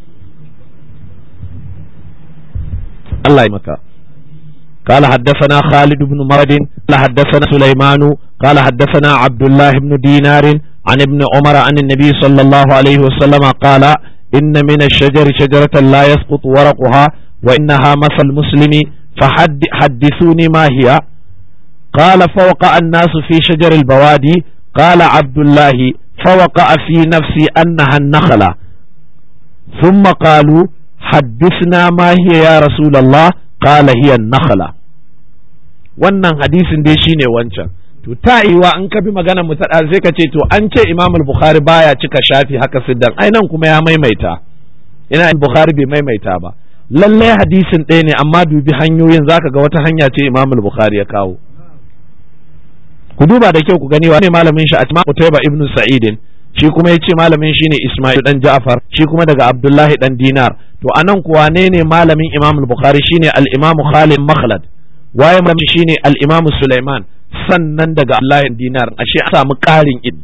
Allah ya maka قال حدثنا خالد بن مرد قال حدثنا سليمان قال حدثنا عبد الله بن دينار عن ابن عمر عن النبي صلى الله عليه وسلم قال إن من الشجر شجرة لا يسقط ورقها وإنها مثل المسلم فحدثوني ما هي قال فوقع الناس في شجر البوادي قال عبد الله فوقع في نفسي أنها النخلة ثم قالوا حدثنا ما هي يا رسول الله قال هي النخلة wannan hadisin dai shine wancan to ta yiwa in ka bi magana mu ta sai ka ce to an ce Imam al-Bukhari baya cika shafi haka siddan ai nan kuma ya maimaita ina Bukhari bai maimaita ba lallai hadisin ɗaya ne amma dubi hanyoyin zaka ga wata hanya ce Imam al-Bukhari ya kawo ku duba da kyau ku gani wa ne malamin shi Asma Utayba ibn Sa'idin shi kuma yace malamin shi ne Ismail dan Ja'far shi kuma daga Abdullahi dan Dinar to anan kuwa ne ne malamin Imam al-Bukhari shine al-Imam Khalid Makhlad waye malamin shine al-Imam Sulaiman sannan daga Abdullahi Dinar ashe a samu ƙarin ilmi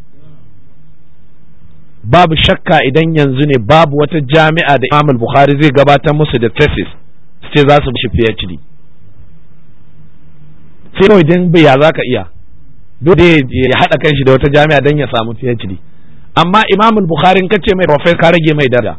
babu shakka idan yanzu ne babu wata jami'a da Imam al-Bukhari zai gabatar musu da thesis sai za su shi PhD sai kawai dan bai ya zaka iya dole ya haɗa kanshi da wata jami'a don ya samu PhD amma Imam Bukhari ka ce mai professor ka rage mai daraja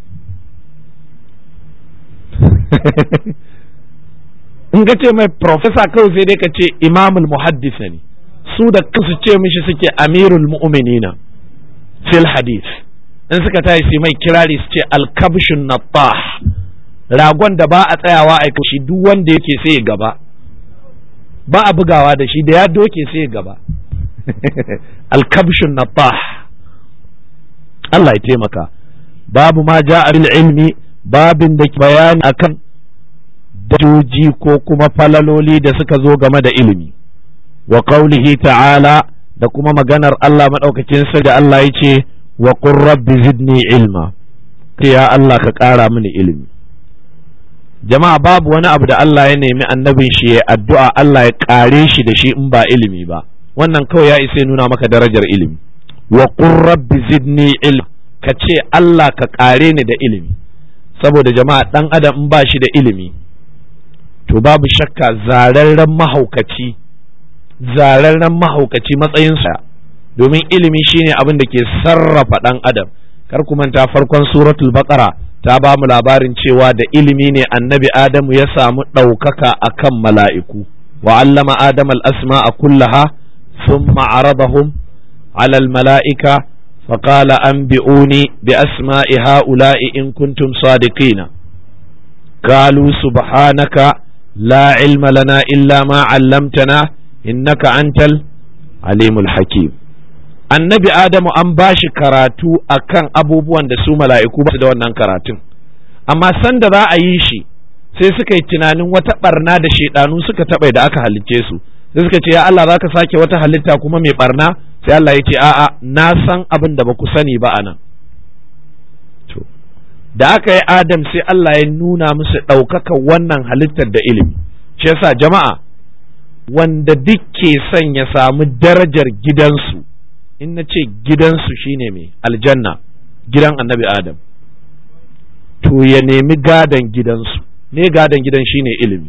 in ka ce mai professor kawai sai dai ka ce Imam Muhaddis ne su da kansu ce mishi suke Amirul Mu'minina fil hadith in suka tashi sai mai kirari su ce al-kabshun nattah ragon da ba a tsayawa a kashi duk wanda yake sai gaba ba a bugawa da shi da ya doke sai gaba alkabshun na Allah ya taimaka babu ma ja bil ilmi babin da bayani akan dajoji ko kuma falaloli da suka zo game da ilimi wa qaulihi ta'ala da kuma maganar Allah maɗaukakin sa da Allah ya ce wa qur rabbi zidni ilma ya Allah ka ƙara mini ilimi jama'a babu wani abu da Allah ya nemi annabin shi ya addu'a Allah ya ƙare shi da shi in ba ilimi ba wannan kawai ya isa nuna maka darajar ilimi wa qur rabbi zidni ilma ka ce Allah ka ƙare ni da ilimi saboda jama'a ɗan adam in ba shi da ilimi to babu shakka zararren mahaukaci zararren mahaukaci matsayinsa domin ilimi shine abin da ke sarrafa ɗan adam kar ku manta farkon suratul baqara ta ba mu labarin cewa da ilimi ne annabi adamu ya samu ɗaukaka akan mala'iku wa allama adam al-asma'a kullaha thumma aradahum ala al-mala'ika فقال أنبئوني بأسماء هؤلاء إن كنتم صادقين قالوا سبحانك لا علم لنا إلا ما علمتنا إنك أنت العليم الحكيم annabi Adamu an ba shi karatu akan abubuwan da su mala'iku ba su da wannan karatun amma sanda za a yi shi sai suka yi tunanin wata barna da shaidanu suka taɓa da aka halicce su sai suka ce ya Allah za ka sake wata halitta kuma mai barna sai Allah ya ce a'a na san abin da ba ku sani ba anan to da aka yi Adam sai Allah ya nuna musu ɗaukaka wannan halittar da ilimi shi yasa jama'a wanda duk ke son ya samu darajar gidansu in na ce gidansu shine mai aljanna gidan annabi Adam to ya nemi gadon gidansu ne gadon gidan shine ilimi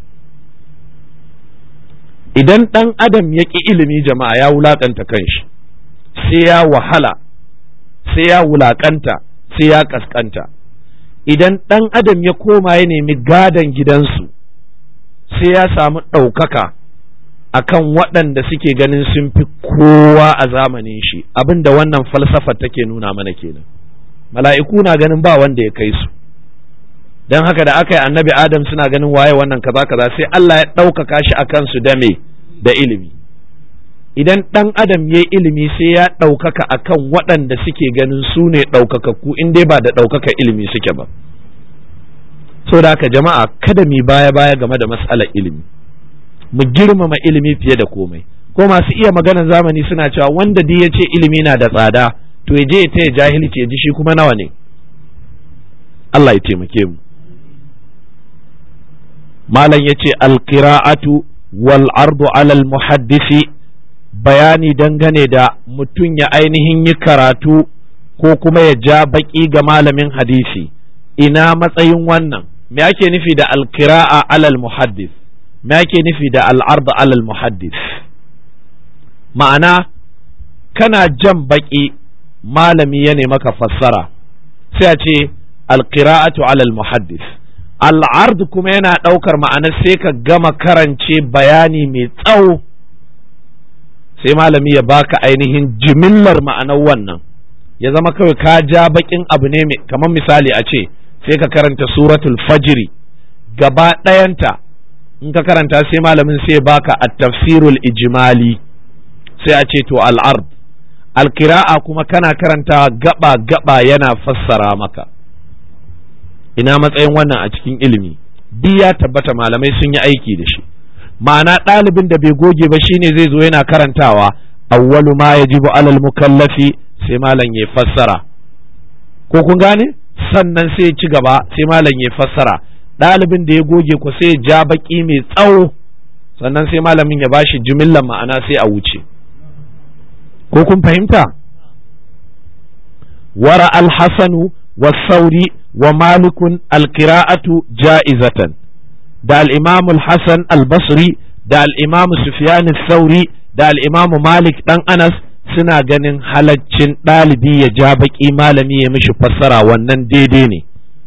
idan ɗan adam ya ƙi ilimi jama'a ya wulaƙanta kanshi sai ya wahala sai ya wulaƙanta sai ya ƙasƙanta idan ɗan adam ya koma ya nemi gadon gidansu sai ya samu ɗaukaka akan waɗanda suke ganin sun fi kowa a zamanin shi abin da wannan falsafa take nuna mana kenan mala'iku na ganin ba wanda ya kai su don haka da aka yi annabi adam suna ganin waye wannan kaza kaza sai Allah ya ɗaukaka shi a kansu da me da ilimi idan ɗan adam ya ilimi sai ya ɗaukaka a kan waɗanda suke ganin su ne ɗaukakakku in dai ba da ɗaukaka ilimi suke ba so da haka jama'a kada mi baya baya game da mas'alar ilimi mu girmama ilimi fiye da komai ko masu iya maganar zamani suna cewa wanda duk ya ce ilimi na da tsada to ya je ya taya jahilci ya ji shi kuma nawa ne Allah ya taimake mu malam ya ce alƙira'atu wal ardu alal muhaddisi bayani dangane da mutum ya ainihin yi karatu ko kuma ya ja baƙi ga malamin hadisi ina matsayin wannan me ake nufi da alƙira'a alal muhaddis me ake nufi da al'ardu alal muhaddis ma'ana kana jan baƙi malami ya maka fassara sai a ce alƙira'atu alal muhaddis al'ard kuma yana ɗaukar ma'anar sai ka gama karance bayani mai tsawo sai malami ya baka ainihin jimillar ma'anar wannan ya zama kawai ka ja bakin abu ne kamar misali a ce sai ka karanta suratul fajiri gaba ɗayanta in ka karanta sai malamin sai baka a tafsirul ijimali sai a ce to al'ard alkira'a kuma kana karanta gaba gaba yana fassara maka ina matsayin wannan a cikin ilimi duk ya tabbata malamai sun yi aiki da shi ma'ana ɗalibin da bai goge ba shine zai zo yana karantawa awwalu ma yajibu alal mukallafi sai malam ya fassara ko kun gane sannan sai ci gaba sai malam ya fassara ɗalibin da ya goge ku sai ja baki mai tsawo sannan sai malamin ya bashi jimillar ma'ana sai a wuce ko kun fahimta wara al-hasanu والثوري ومالك القراءة جائزة دا الإمام الحسن البصري دا الإمام سفيان الثوري دا الإمام مالك دان أنس suna ganin halaccin ɗalibi ya ja baƙi malami ya mishi fassara wannan daidai ne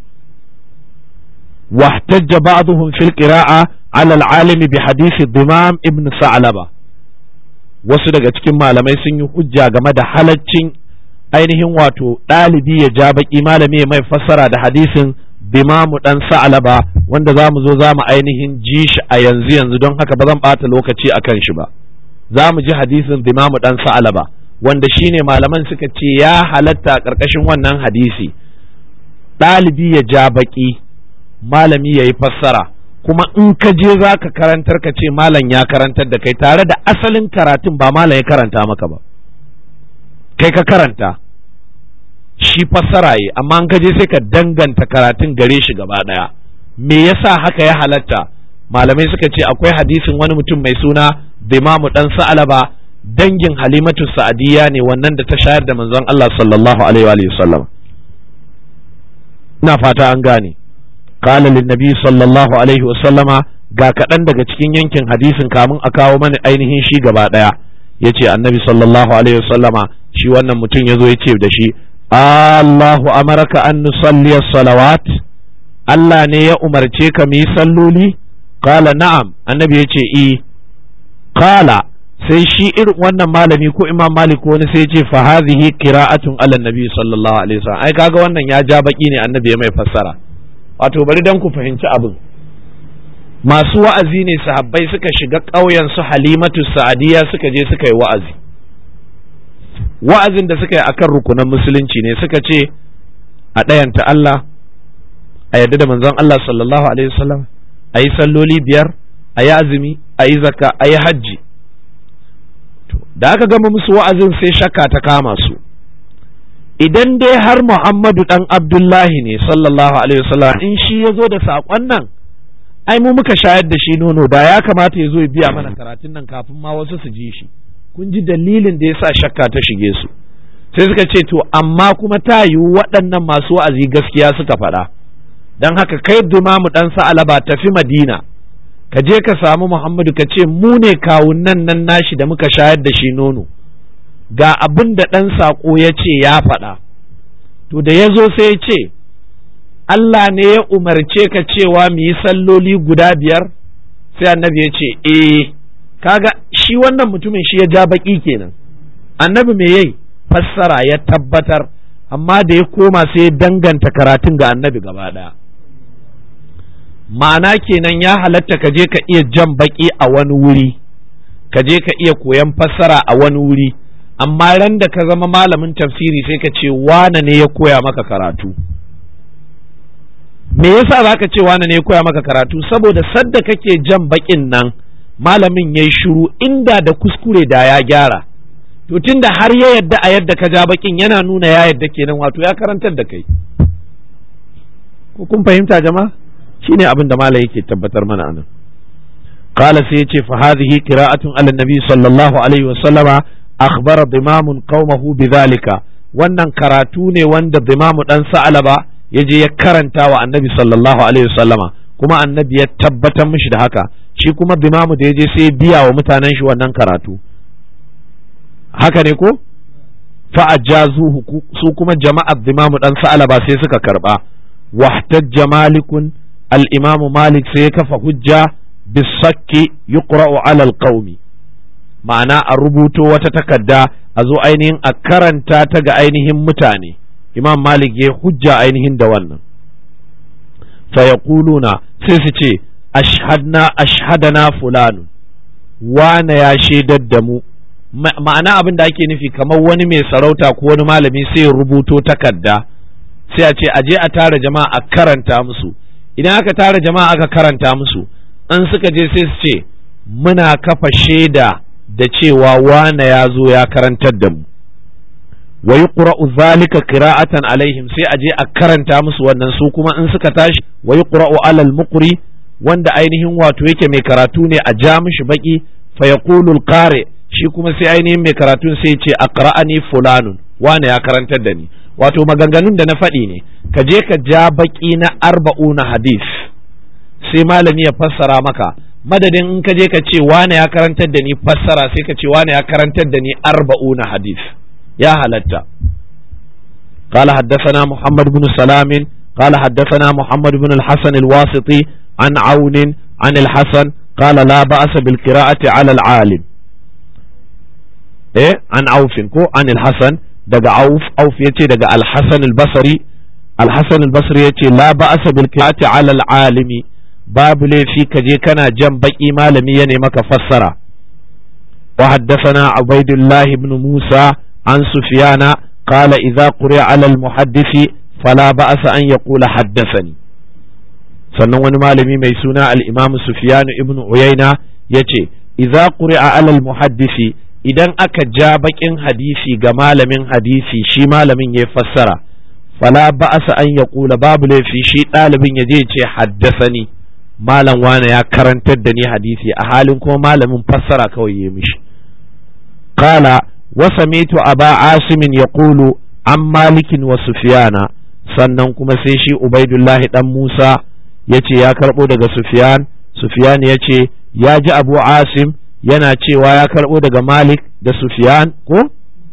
واحتج بعضهم في القراءة على العالم بحديث الضمام ابن ثعلبة wasu daga cikin malamai sun yi hujja game da halaccin ainihin wato ɗalibi ya ja baƙi malami ya mai fassara da hadisin bimamu ɗan sa'alaba wanda za mu zo za mu ainihin ji shi a yanzu yanzu don haka ba zan ɓata lokaci a kan shi ba za mu ji hadisin bimamu ɗan sa'alaba wanda shine malaman suka ce ya halatta a ƙarƙashin wannan hadisi ɗalibi ya ja baƙi malami ya yi fassara kuma in ka je za ka karantar ka ce malam ya karantar da kai tare da asalin karatun ba malam ya karanta maka ba kai ka karanta shi fassara yi amma in ka je sai ka danganta karatun gare shi gaba ɗaya me yasa haka ya halatta malamai suka ce akwai hadisin wani mutum mai suna bimamu dan sa'alaba dangin halimatu sa'adiyya ne wannan da ta shayar da manzon Allah sallallahu alaihi wa sallam ina fata an gane qala lin nabi sallallahu alaihi wa sallama ga kaɗan daga cikin yankin hadisin kamun a kawo mana ainihin shi gaba ɗaya yace annabi sallallahu alaihi wa sallama shi wannan mutum yazo yace da shi Allahu amaraka an nusalli salawat Allah ne ya umarce ka mu yi salloli qala na'am annabi yace i qala sai shi irin wannan malami ko imam malik wani sai ce fa hadhihi qira'atun ala nabi sallallahu alaihi wasallam ai kaga wannan ya ja baki ne annabi ya mai fassara wato bari dan ku fahimci abin masu wa'azi ne sahabbai suka shiga ƙauyen su halimatu sa'adiya suka je suka yi wa'azi wa'azin da suka yi akan rukunan musulunci ne suka ce a ɗayanta Allah a yadda da manzon Allah sallallahu alaihi wasallam a yi salloli biyar a yi azumi a yi zakka a yi hajji da aka gama musu wa'azin sai shakka ta kama su idan dai har Muhammadu dan Abdullahi ne sallallahu alaihi wasallam in shi ya zo da saƙon nan ai mu muka shayar da shi nono da ya kamata ya zo ya biya mana karatun nan kafin ma wasu su ji shi kun ji dalilin da ya sa shakka ta shige su sai suka ce to amma kuma ta yiwu waɗannan masu wa'azi gaskiya suka faɗa don haka kai dumamu ɗan sa'alaba tafi madina ka je ka samu Muhammadu ka ce mu ne kawunan nan nashi da muka shayar da shi nono ga abin da ɗan saƙo ya ce ya faɗa to da ya zo sai ya ce Allah ne ya umarce ka cewa mu yi salloli guda biyar sai annabi ya ce eh kaga shi wannan mutumin shi ya ja baƙi kenan annabi me yayi fassara ya tabbatar amma da ya koma sai ya danganta karatun ga annabi gaba ɗaya ma'ana kenan ya halatta ka je ka iya jan baki a wani wuri ka je ka iya koyan fassara a wani wuri amma ran da ka zama malamin tafsiri sai ka ce wane ne ya koya maka karatu me yasa za ka ce wane ne ya koya maka karatu saboda sadda kake jan bakin nan malamin ya yi shuru inda da kuskure da ya gyara to tunda har ya yadda a yadda ka ja bakin yana nuna ya yadda kenan wato ya karantar da kai ko kun fahimta jama'a shine abin da malai yake tabbatar mana anan qala sai yace fa hadhihi qira'atun ala nabi sallallahu alaihi wa sallama akhbara dimamun qaumahu bidhalika wannan karatu ne wanda dimamu dan sa'alaba yaje ya karanta wa annabi sallallahu alaihi wa sallama kuma annabi ya tabbatar mishi da haka shi kuma dimamu da yaje sai biya wa mutanen shi wannan karatu haka ne ko fa ajazuhu su kuma jama'ar dimamu dan sa'alaba sai suka karba wahtajja malikun الإمام مالك سيكف حجة بالصك يقرأ على القوم معنى الربوت وتتكدى أزو أينهن أكرن تاتق أينهن متاني إمام مالك حجة أينهن دوانا فيقولون سيسيتي أشهدنا أشهدنا فلان وانا يا شيد الدمو ma'ana abin da ake nufi kamar wani mai sarauta ko wani malami sai rubuto takarda sai a ce a je a tara jama'a a karanta musu idan aka tara jama'a aka karanta musu an suka je sai su ce muna kafa shaida da cewa wane ya zo ya karantar da mu wa yuqra'u zalika qira'atan alaihim sai a je a karanta musu wannan su kuma in suka tashi wa yuqra'u alal muqri wanda ainihin wato yake mai karatu ne a ja mishi baki fa yaqulu al-qari shi kuma sai ainihin mai karatun sai ce aqra'ani fulanun wane ya karantar da ni wato maganganun da na faɗi ne ka je ka ja baƙi na arba'una hadis sai malami ya fassara maka madadin in ka je ka ce wane ya karantar da ni fassara sai ka ce wane ya karantar da ni arba'una hadis ya halatta قال حدثنا محمد بن سلام قال حدثنا محمد بن الحسن الواسطي عن عون عن الحسن قال لا بأس بالقراءة على العالم إيه عن عوف كو عن الحسن daga auf auf yace daga al-hasan al-basri al-hasan al-basri yace la ba'sa bil qira'ati 'ala al-alimi babu laifi kaje kana jan baki malami ya maka fassara wa haddathana ubaidullah ibn musa an sufyana qala idza quri'a 'ala al-muhaddisi fala ba'sa an yaqula haddathani sannan wani malami mai suna al-imam sufyan ibn uyayna yace idza quri'a alal muhaddisi idan aka ja bakin hadisi ga malamin hadisi shi malamin ya fassara fala ba'asa an ya kula babu laifi shi ɗalibin ya je ce haddasani malam wane ya karantar da ni hadisi a halin kuma malamin fassara kawai ya mishi qala wa samitu aba asimin ya kulu an malikin wa sufiyana sannan kuma sai shi ubaidullahi dan musa ya ce ya karɓo daga sufiyan sufiyan ya ce ya ji abu asim yana cewa ya karɓo daga malik da sufiyan ko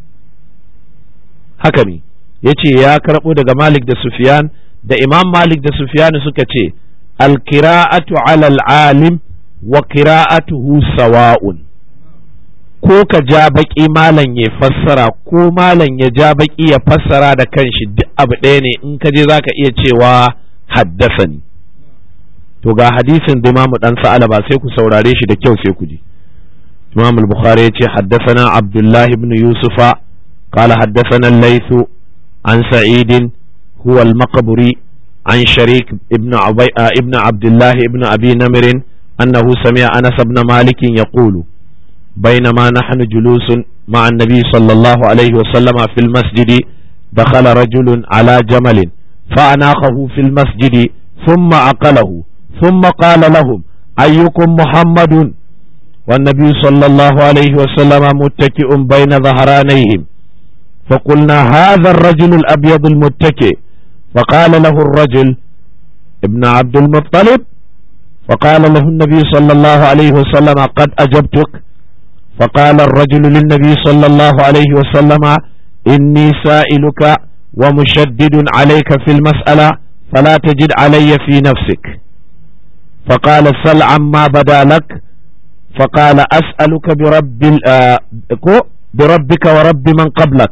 haka ne ya ce ya karɓo daga malik da sufiyan da imam malik da sufiyan suka ce alkira'atu alal alim wa kira'atuhu sawa'un ko ka ja baƙi malam ya fassara ko malam ya ja baƙi ya fassara da kanshi duk abu ɗaya ne in ka je za ka iya cewa haddasani to ga hadisin da imamu dan sa'ala ba sai ku saurare shi da kyau sai ku ji imam al-bukhari ya ce haddasana abdullahi ibn yusufa قال حدثنا الليث عن سعيد هو المقبري عن شريك ابن عبي ابن عبد الله ابن ابي نمر انه سمع انس بن مالك يقول بينما نحن جلوس مع النبي صلى الله عليه وسلم في المسجد دخل رجل على جمل فأناخه في المسجد ثم عقله ثم قال لهم أيكم محمد والنبي صلى الله عليه وسلم متكئ بين ظهرانيهم فقلنا هذا الرجل الأبيض المتكئ فقال له الرجل ابن عبد المطلب فقال له النبي صلى الله عليه وسلم قد أجبتك فقال الرجل للنبي صلى الله عليه وسلم إني سائلك ومشدد عليك في المسألة فلا تجد علي في نفسك فقال سل عما بدا لك فقال أسألك برب بربك ورب من قبلك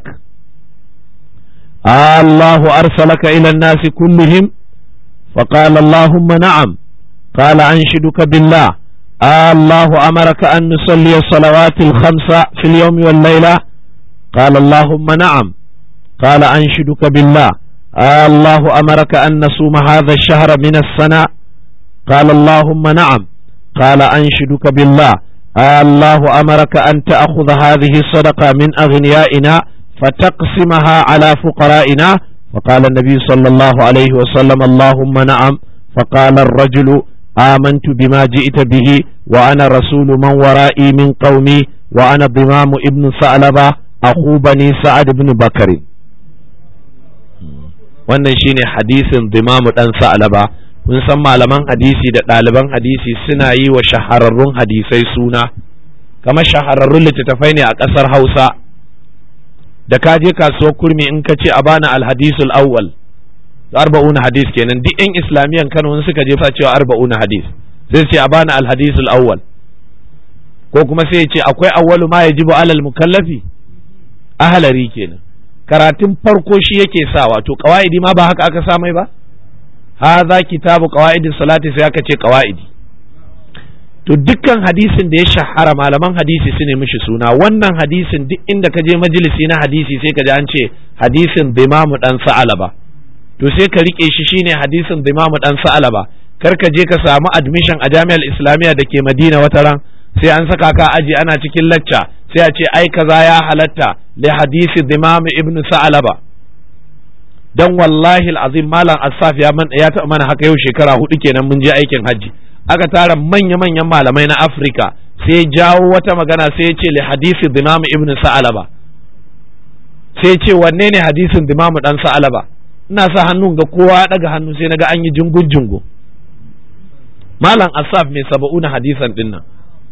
آه الله أرسلك إلى الناس كلهم فقال اللهم نعم قال أنشدك بالله آه الله أمرك أن نصلي الصلوات الخمس في اليوم والليلة قال اللهم نعم قال أنشدك بالله آه الله أمرك أن نصوم هذا الشهر من السنة قال اللهم نعم قال أنشدك بالله آه الله أمرك أن تأخذ هذه الصدقة من أغنيائنا فتقسمها على فقرائنا فقال النبي صلى الله عليه وسلم اللهم نعم فقال الرجل آمنت بما جئت به وأنا رسول من ورائي من قومي وأنا ضمام ابن ثعلبة أخو بني سعد بن بكر wannan shine hadisin dimamu dan sa'alaba kun san malaman hadisi da ɗaliban hadisi suna yi wa shahararrun hadisai suna kamar shahararrun littattafai ne a ƙasar hausa da ka je kasuwar kurmi in ka ce a bana alhadisul awwal arba'una hadis kenan duk yan islamiyan kano in suka je sa cewa arba'una hadis sai ce a bana alhadisul awwal ko kuma sai ce akwai awwalu ma yajibu alal mukallafi ahlari kenan karatun farko shi yake sa wato qawaidi ma ba haka aka sa mai ba hadha kitabu qawaidis salati sai aka ce qawaidi to dukkan hadisin da ya shahara malaman hadisi su ne mishi suna wannan hadisin duk inda ka je majalisi na hadisi sai ka ji an ce hadisin dimamu dan sa'alaba to sai ka rike shi shine hadisin dimamu dan sa'alaba kar ka je ka samu admission a jami'ar islamiyya da ke madina wata ran sai an saka ka aji ana cikin lacca sai a ce ai kaza ya halatta li hadisi dimamu ibnu sa'alaba dan wallahi alazim malam asaf ya man ya taɓa mana haka yau shekara hudu kenan mun je aikin hajji aka tara manya-manyan malamai na Afirka sai jawo wata magana sai ya ce li hadisi Imam Ibn Sa'alaba sai ce wanne ne hadisin Imam dan Sa'alaba ina sa hannun ga kowa ya daga hannu sai naga an yi jingun jingo Malam Asaf mai saba'una hadisan din nan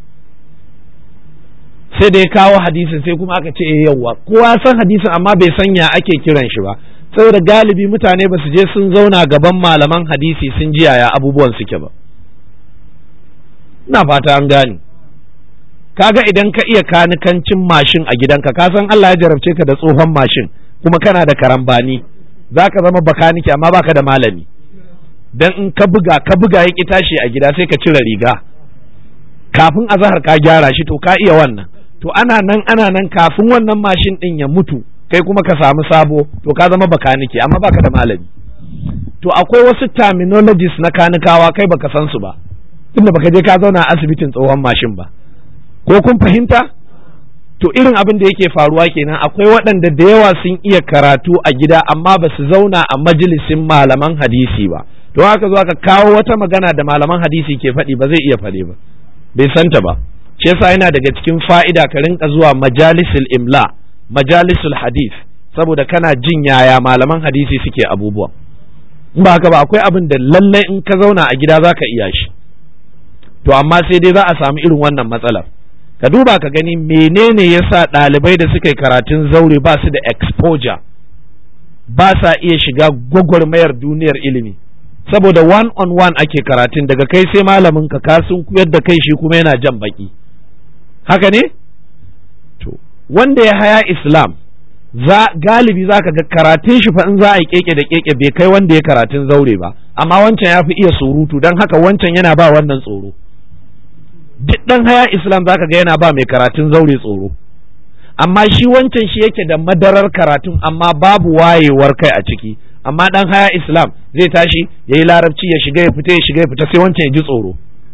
sai da ya kawo hadisin sai kuma aka ce yawwa kowa san hadisin amma bai san ya ake kiran shi ba saboda galibi mutane ba su je sun zauna gaban malaman hadisi sun ji yaya abubuwan suke ba ina fata an gane kaga idan ka iya kanikancin mashin a gidanka ka san Allah ya jarabce ka da tsohon mashin kuma kana da karambani za ka zama bakaniki amma baka da malami dan in ka buga ka buga ya ki tashi a gida sai ka cire riga kafin azahar ka gyara shi to ka iya wannan to ana nan ana nan kafin wannan mashin din ya mutu kai kuma ka samu sabo to ka zama bakaniki amma baka da malami to akwai wasu terminologies na kanikawa kai baka san su ba tunda baka je ka zauna a asibitin tsohon mashin ba ko kun fahimta to irin abin da yake faruwa kenan akwai waɗanda da yawa sun iya karatu a gida amma ba su zauna a majalisin malaman hadisi ba to haka zo aka kawo wata magana da malaman hadisi ke faɗi ba zai iya faɗi ba bai santa ba shi yasa yana daga cikin fa'ida ka rinka zuwa majalisul imla majalisul hadis saboda kana jin yaya malaman hadisi suke abubuwa in ba haka ba akwai abin da lallai in ka zauna a gida zaka iya shi to amma sai dai za a samu irin wannan matsalar ka duba ka gani menene yasa ɗalibai da suka yi karatun zaure ba su da exposure ba sa iya shiga gwagwarmayar duniyar ilimi saboda one on one ake karatun daga kai sai malamin ka kasun kuyar da kai shi kuma yana jan baki haka ne to wanda ya haya islam za galibi za ka ga karatun shi fa in za a yi keke da keke bai kai wanda ya karatun zaure ba amma wancan ya fi iya surutu don haka wancan yana ba wannan tsoro duk dan haya islam za ka ga yana ba mai karatun zaure tsoro amma shi wancan shi yake da madarar karatun amma babu wayewar kai a ciki amma dan haya islam zai tashi ya yi larabci ya shiga ya fita ya shiga ya fita sai wancan ya ji tsoro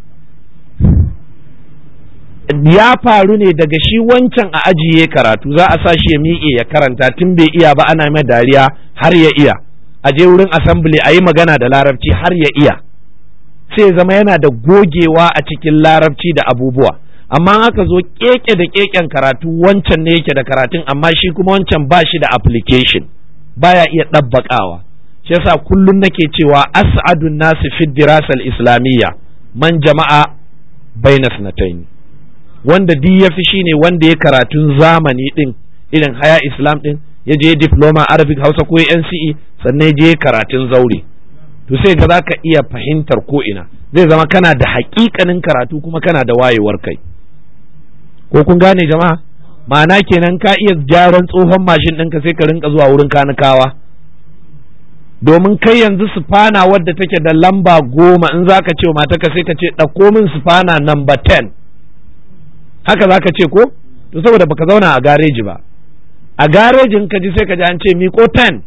ya faru ne daga shi wancan a ajiye karatu za a sa shi ya miƙe ya karanta tun bai iya ba ana mai dariya har ya iya a je wurin assembly a yi magana da larabci har ya iya sai zama yana da gogewa a cikin larabci da abubuwa amma aka zo keke da keken karatu wancan ne yake da karatun amma shi kuma wancan ba shi da application baya iya ɗabbaƙawa shi yasa kullum nake cewa as'adun nasu fi dirasal islamiyya man jama'a baina sanatayn wanda duk ya fi shine wanda ya karatun zamani din irin haya islam din ya je diploma arabic hausa ko NCE sannan ya je karatun zaure to sai ga zaka iya fahimtar ko ina zai zama kana da haƙiƙanin karatu kuma kana da wayewar kai ko kun gane jama'a ma'ana kenan ka iya gyaran tsohon mashin ɗinka sai ka rinka zuwa wurin kanikawa domin kai yanzu sufana wadda take da lamba goma in za ka ce wa mataka sai ka ce ɗauko min sufana namba ten haka za ka ce ko to saboda baka zauna a gareji ba a garejin ka ji sai ka ji an ce miko ten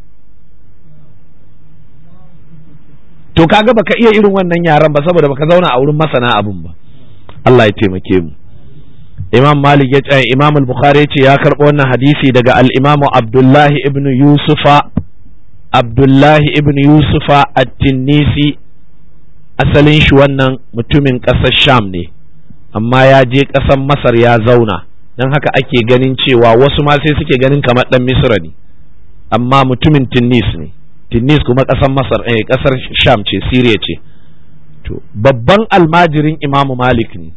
to kaga baka iya irin wannan yaran ba saboda baka zauna a wurin masana abun ba Allah ya taimake mu Imam Malik ya ce Imam Al-Bukhari ya ce ya karɓo wannan hadisi daga al-Imam Abdullahi ibn Yusufa Abdullahi ibn Yusufa At-Tinnisi asalin shi wannan mutumin ƙasar Sham ne amma ya je ƙasar Masar ya zauna don haka ake ganin cewa wasu ma sai suke ganin kamar ɗan Misra ne amma mutumin Tinnis ne Tinnis kuma ƙasar Masar eh ƙasar Sham ce Syria ce to babban almajirin Imam Malik ne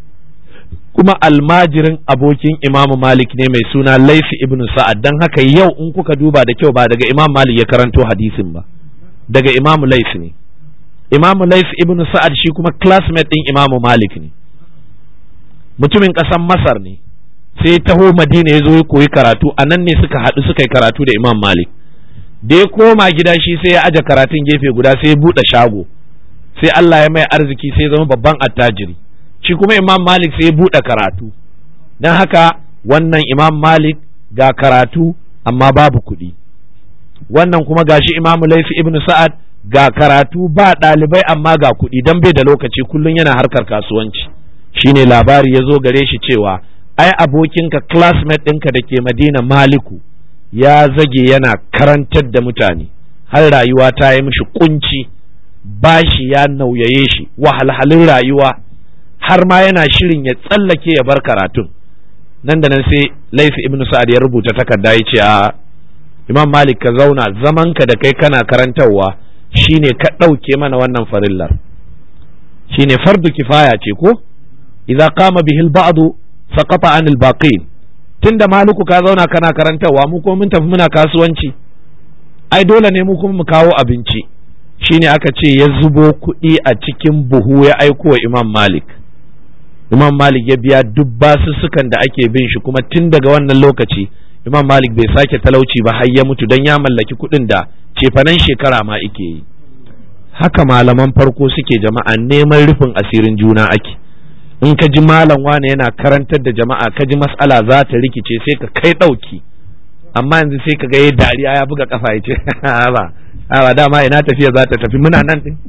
kuma almajirin abokin Imam Malik ne mai suna Laifi ibn Sa'ad don haka yau in kuka duba da kyau ba daga Imam Malik ya karanto hadisin ba daga Imam Laifi ne Imam Laifi ibn Sa'ad shi kuma classmate ɗin Imam Malik ne mutumin ƙasar Masar ne sai taho Madina ya zo ya koyi karatu a nan ne suka haɗu suka yi karatu da Imam Malik da ya koma gida shi sai ya aje karatun gefe guda sai ya buɗe shago sai Allah ya mai arziki sai ya zama babban attajiri shi kuma Imam Malik sai ya buɗe karatu don haka wannan Imam Malik ga karatu amma babu kuɗi wannan kuma gashi Imam Laifi ibn Sa'ad ga karatu ba ɗalibai amma ga kuɗi don bai da lokaci kullum yana harkar kasuwanci shine labari ya zo gare shi cewa ai abokinka classmate ɗinka da ke Madina Maliku ya zage yana karantar da mutane har rayuwa ta yi mishi kunci bashi ya nauyaye shi wahalhalun rayuwa har ma yana shirin ya tsallake ya bar karatun nan da nan sai laifi ibnu sa'ad ya rubuta takarda ya ce a imam malik ka zauna zamanka da kai kana karantarwa shine ka ɗauke mana wannan farillar shine fardu kifaya ce ko idza qama bihi al-ba'd saqata anil baqin tunda maliku ka zauna kana karantarwa mu kuma mun tafi muna kasuwanci ai dole ne mu kuma mu kawo abinci shine aka ce ya zubo kuɗi a cikin buhu ya aiko wa imam malik imam malik ya biya duk basussukan da ake bin shi kuma tun daga wannan lokaci imam malik bai sake talauci ba har ya mutu don ya mallaki kuɗin da cefanen shekara ma ike yi haka malaman farko suke jama'a neman rufin asirin juna ake in ka ji malam wane yana karantar da jama'a ka ji mas'ala za ta rikice sai ka kai ɗauki amma yanzu sai ka ga ya dariya ya buga kafa ya ce ba a dama ina tafiya za ta tafi muna nan din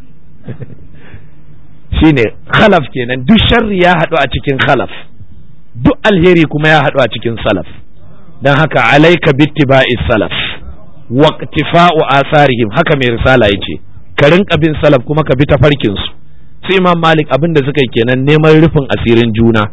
shine khalaf kenan duk sharri ya haɗu a cikin khalaf duk alheri kuma ya haɗu a cikin salaf don haka alaika bittiba'i salaf waqtifa'u asarihim haka mai risala yace ka rinka bin salaf kuma ka bi tafarkin su sai imam malik abin da suka yi kenan neman rufin asirin juna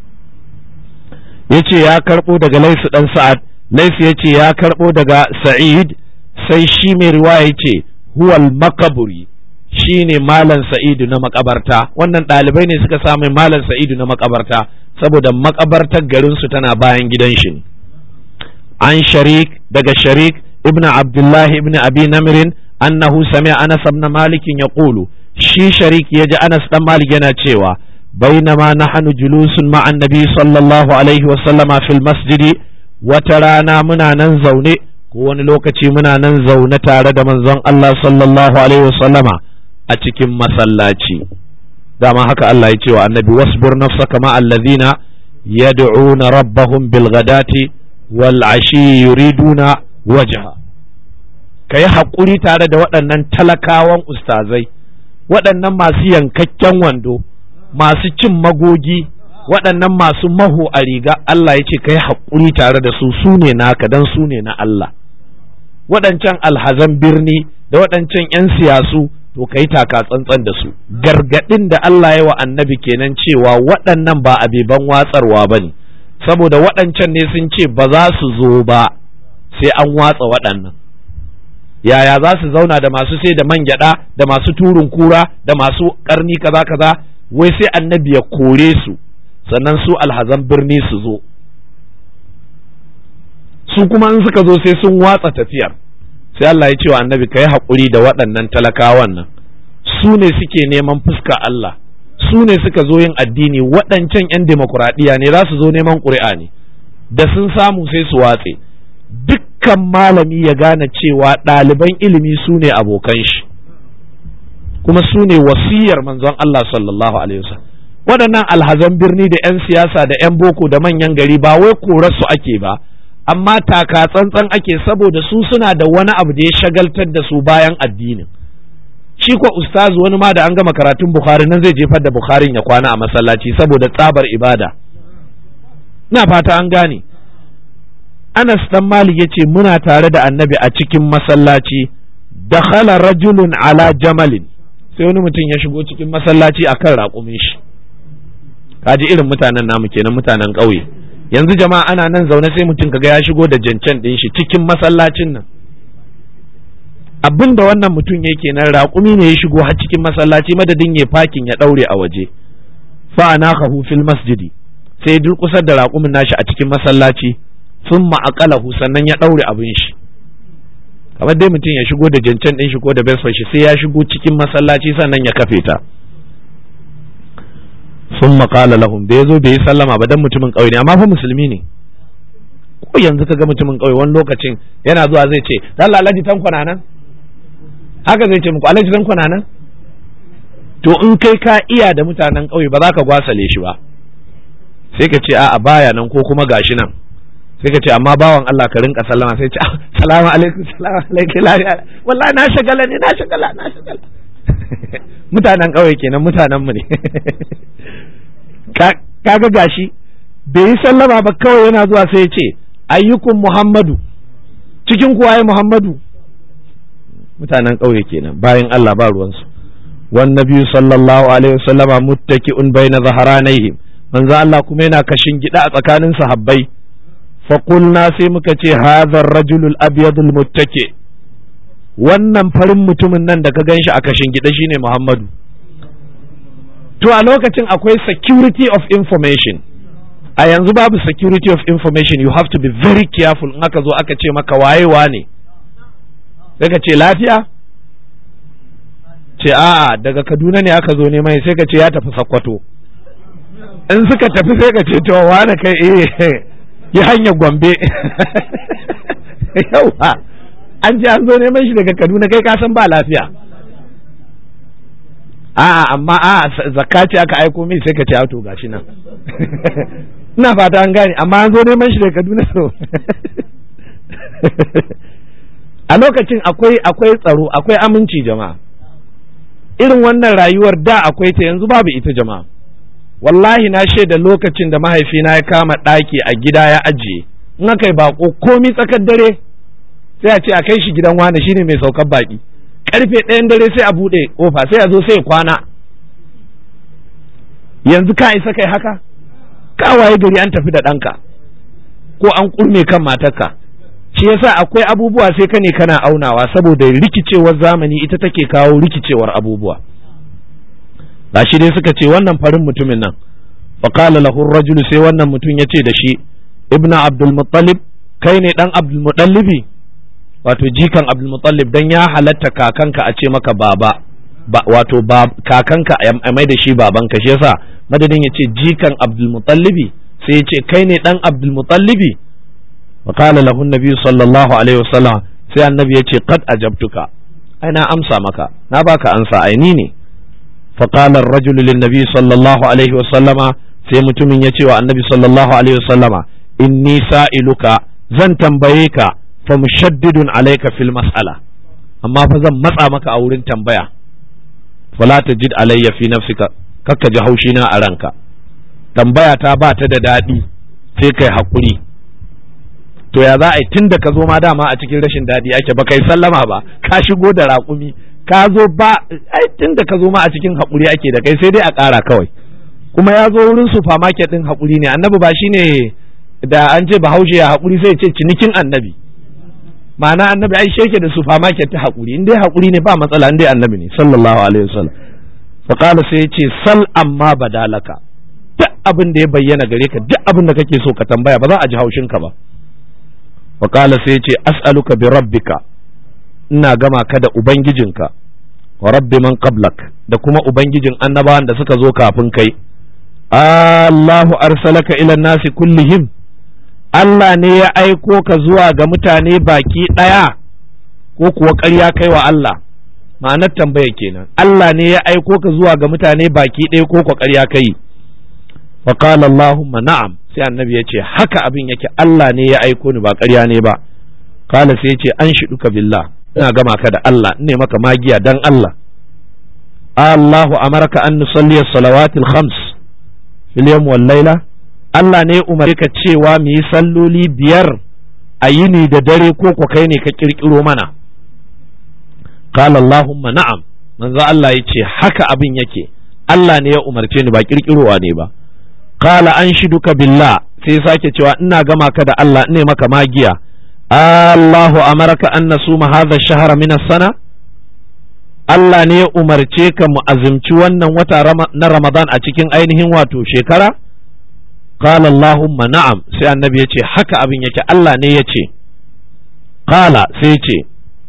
yace ya karbo daga laisu dan sa'ad laisu yace ya karbo daga sa'id sai shi mai riwaya yace huwal makaburi shine malam sa'idu na makabarta wannan ɗalibai ne suka samu malam sa'idu na makabarta saboda makabartar garinsu tana bayan gidan shi ne an sharik daga sharik ibn abdullah ibn abi namirin annahu sami anas ibn malik yaqulu shi sharik yaji anas dan malik yana cewa bainama nahnu julusun ma'a annabi sallallahu alaihi wa sallama fil masjidi wata rana muna nan zaune ko wani lokaci muna nan zaune tare da manzon Allah sallallahu alaihi wa sallama a cikin masallaci dama haka Allah ya ce wa annabi wasbur nafsaka ma allazina yad'una rabbahum bil ghadati wal ashi yuriduna wajha kai hakuri tare da waɗannan talakawan ustazai waɗannan masu yankakken wando masu cin magogi waɗannan masu maho a riga Allah ya ce kai hakuri tare da su su ne naka dan su ne na Allah waɗancan alhazan birni da waɗancan 'yan siyasu to ka yi taka tsantsan da su gargaɗin da Allah ya wa annabi kenan cewa waɗannan ba abeban watsarwa ba ne saboda waɗancan ne sun ce ba za su zo ba sai an watsa waɗannan yaya za su zauna da masu sai da man gyaɗa da masu turin kura da masu ƙarni kaza kaza wai sai annabi ya kore su sannan su alhazan birni su zo su kuma in suka zo sai sun watsa tafiyar sai Allah ya ce wa annabi ka yi haƙuri da waɗannan talakawan nan su ne suke neman fuska Allah su ne suka zo yin addini waɗancan 'yan demokuraɗiyya ne za su zo neman ƙuri'a ne da sun samu sai su watse dukkan malami ya gane cewa ɗaliban ilimi su ne abokan shi kuma su ne wasiyar manzon Allah sallallahu alaihi wasallam waɗannan alhazan birni da 'yan siyasa da 'yan boko da manyan gari ba wai korarsu ake ba amma taka tsantsan ake saboda su suna da wani abu da ya shagaltar da su bayan addinin shi ko ustazu wani ma da an gama karatun bukhari nan zai jefar da bukharin ya kwana a masallaci saboda tsabar ibada na fata an gane anas dan malik yace muna tare da annabi a cikin masallaci dakhala rajulun ala jamalin sai wani mutum ya shigo cikin masallaci akan raƙumin shi kaji irin mutanen namu kenan mutanen ƙauye yanzu jama'a ana nan zaune sai mutum kaga ya shigo da jancen ɗin shi cikin masallacin nan abin da wannan mutum yake nan raƙumi ne ya shigo har cikin masallaci madadin ya fakin ya ɗaure a waje fa anakahu fil masjidi sai durƙusar da raƙumin nashi a cikin masallaci sun ma'aƙalahu sannan ya ɗaure abin shi kamar dai mutum ya shigo da jancen ɗin shi ko da besfa shi sai ya shigo cikin masallaci sannan ya kafe ta sun maƙala lahum da ya zo bai yi sallama ba dan mutumin ƙauye ne amma fa musulmi ne ko yanzu ka ga mutumin ƙauye wani lokacin yana zuwa zai ce Allah alhaji tankwana nan haka zai ce muku alhaji tankwana nan to in kai ka iya da mutanen ƙauye ba za ka gwasale shi ba sai ka ce a'a baya nan ko kuma gashi nan sai ka ce amma bawan Allah ka rinka sallama sai ce salamu alaikum salamu alaikum wallahi na shagala ne na shagala na shagala mutanen ƙauye kenan mutanen mu ne kaga gashi bai yi sallama ba kawai yana zuwa sai ya ce ayyukun muhammadu cikin kuwa ya muhammadu mutanen ƙauye kenan bayan Allah ba ruwansu wan nabiyyu sallallahu alaihi wasallama muttaki'un baina zaharanayhim manzo Allah kuma yana kashin gida a tsakanin sahabbai fa qulna sai muka ce hadha ar-rajulul abyadul muttaki wannan farin mutumin nan da ka ganshi a kashin gida shine Muhammadu to a lokacin akwai security of information a yanzu babu security of information you have to be very careful in aka zo aka ce maka wayewa ne sai ka ce lafiya ce a'a daga kaduna ne aka zo neman sai ka ce ya tafi sakkwato in suka tafi sai ka ce to wane kai eh yi hanyar gombe yawa an ce an zo neman shi daga kaduna kai ka san ba lafiya a'a amma a'a zakka ce aka aiko min sai ka ce to gashi nan ina fata an gane amma an zo neman shi daga kaduna so a lokacin akwai akwai tsaro akwai aminci jama'a irin wannan rayuwar da akwai ta yanzu babu ita jama'a wallahi na shaida lokacin da mahaifina ya kama ɗaki a gida ya ajiye in aka yi bako komi tsakar dare sai a ce a kai shi gidan wani shine mai saukar baki karfe ɗayan dare sai a buɗe kofa sai a zo sai kwana yanzu ka isa kai haka ka waye gari an tafi da ɗanka ko an kurme kan matarka shi yasa akwai abubuwa sai ka ne kana aunawa saboda rikicewar zamani ita take kawo rikicewar abubuwa shi dai suka ce wannan farin mutumin nan faqala lahu rajulu sai wannan mutum ya ce da shi ibnu abdul muttalib kai ne dan abdul muttalibi wato jikan abdul muttalib dan ya halatta kakanka a ce maka baba ba, wato ba, kakanka a mai da shi babanka shi yasa madadin ya ce jikan abdul muttalibi sai ya ce kai ne dan abdul muttalibi wa qala lahu nabi sallallahu alaihi wasallam sai annabi ya ce qad ajabtuka ai na amsa maka na baka ansa ai ni ne fa qala ar-rajulu lin nabi sallallahu alaihi wasallama sai mutumin ya ce wa annabi sallallahu alaihi wasallama inni sa'iluka zan tambaye ka fa mushaddidun alayka fil mas'ala amma fa zan matsa maka a wurin tambaya fala tajid alayya fi nafsika kakka ji haushi na a ranka tambaya ta ba ta da daɗi sai kai hakuri to ya za a yi tun da ka zo ma dama a cikin rashin daɗi ake ba kai sallama ba ka shigo da raƙumi ka zo ba ai tun da ka zo ma a cikin haƙuri ake da kai sai dai a ƙara kawai kuma ya zo wurin supermarket ɗin haƙuri ne annabi ba shine da an ce bahaushe ya haƙuri sai ce cinikin annabi ma'ana annabi ai sheke da supermarket ta haƙuri in dai haƙuri ne ba matsala in dai annabi ne sallallahu alaihi wasallam fa qala sai ya ce sal amma badalaka duk abin da ya bayyana gare ka duk abin da kake so ka tambaya ba za a ji haushin ka ba fa qala sai ya ce as'aluka bi rabbika ina gama ka da ubangijinka wa rabbi man qablak da kuma ubangijin annabawan da suka zo kafin kai Allahu arsalaka ila nasi kullihim Allah ne ya aiko ka zuwa ga mutane baki ɗaya ko kuwa ƙarya kai wa Allah ma'anar tambaya kenan Allah ne ya aiko ka zuwa ga mutane baki ɗaya ko kuwa ƙarya kai fa qala Allahumma na'am sai annabi ya ce haka abin yake Allah ne ya aiko ni ba ƙarya ne ba kala sai ya ce an shiduka billah ina gama ka da Allah ne maka magiya dan Allah Allahu amaraka an nusalli as-salawatil khams fil yawm wal layla Allah ne umar ka cewa mu yi salloli biyar a yini da dare ko ku kai ne ka kirkiro mana qala Allahumma na'am manzo Allah ya ce haka abin yake Allah ne ya umarce ni ba kirkirowa ne ba qala anshiduka billah sai sake cewa ina gama ka da Allah ne maka magiya Allahu amaraka an nasuma hadha shahra min sana Allah ne ya umarce ka mu azumci wannan wata na Ramadan a cikin ainihin wato shekara قال اللهم نعم sai annabi ya ce haka abin yake Allah ne ya ce qala sai ya ce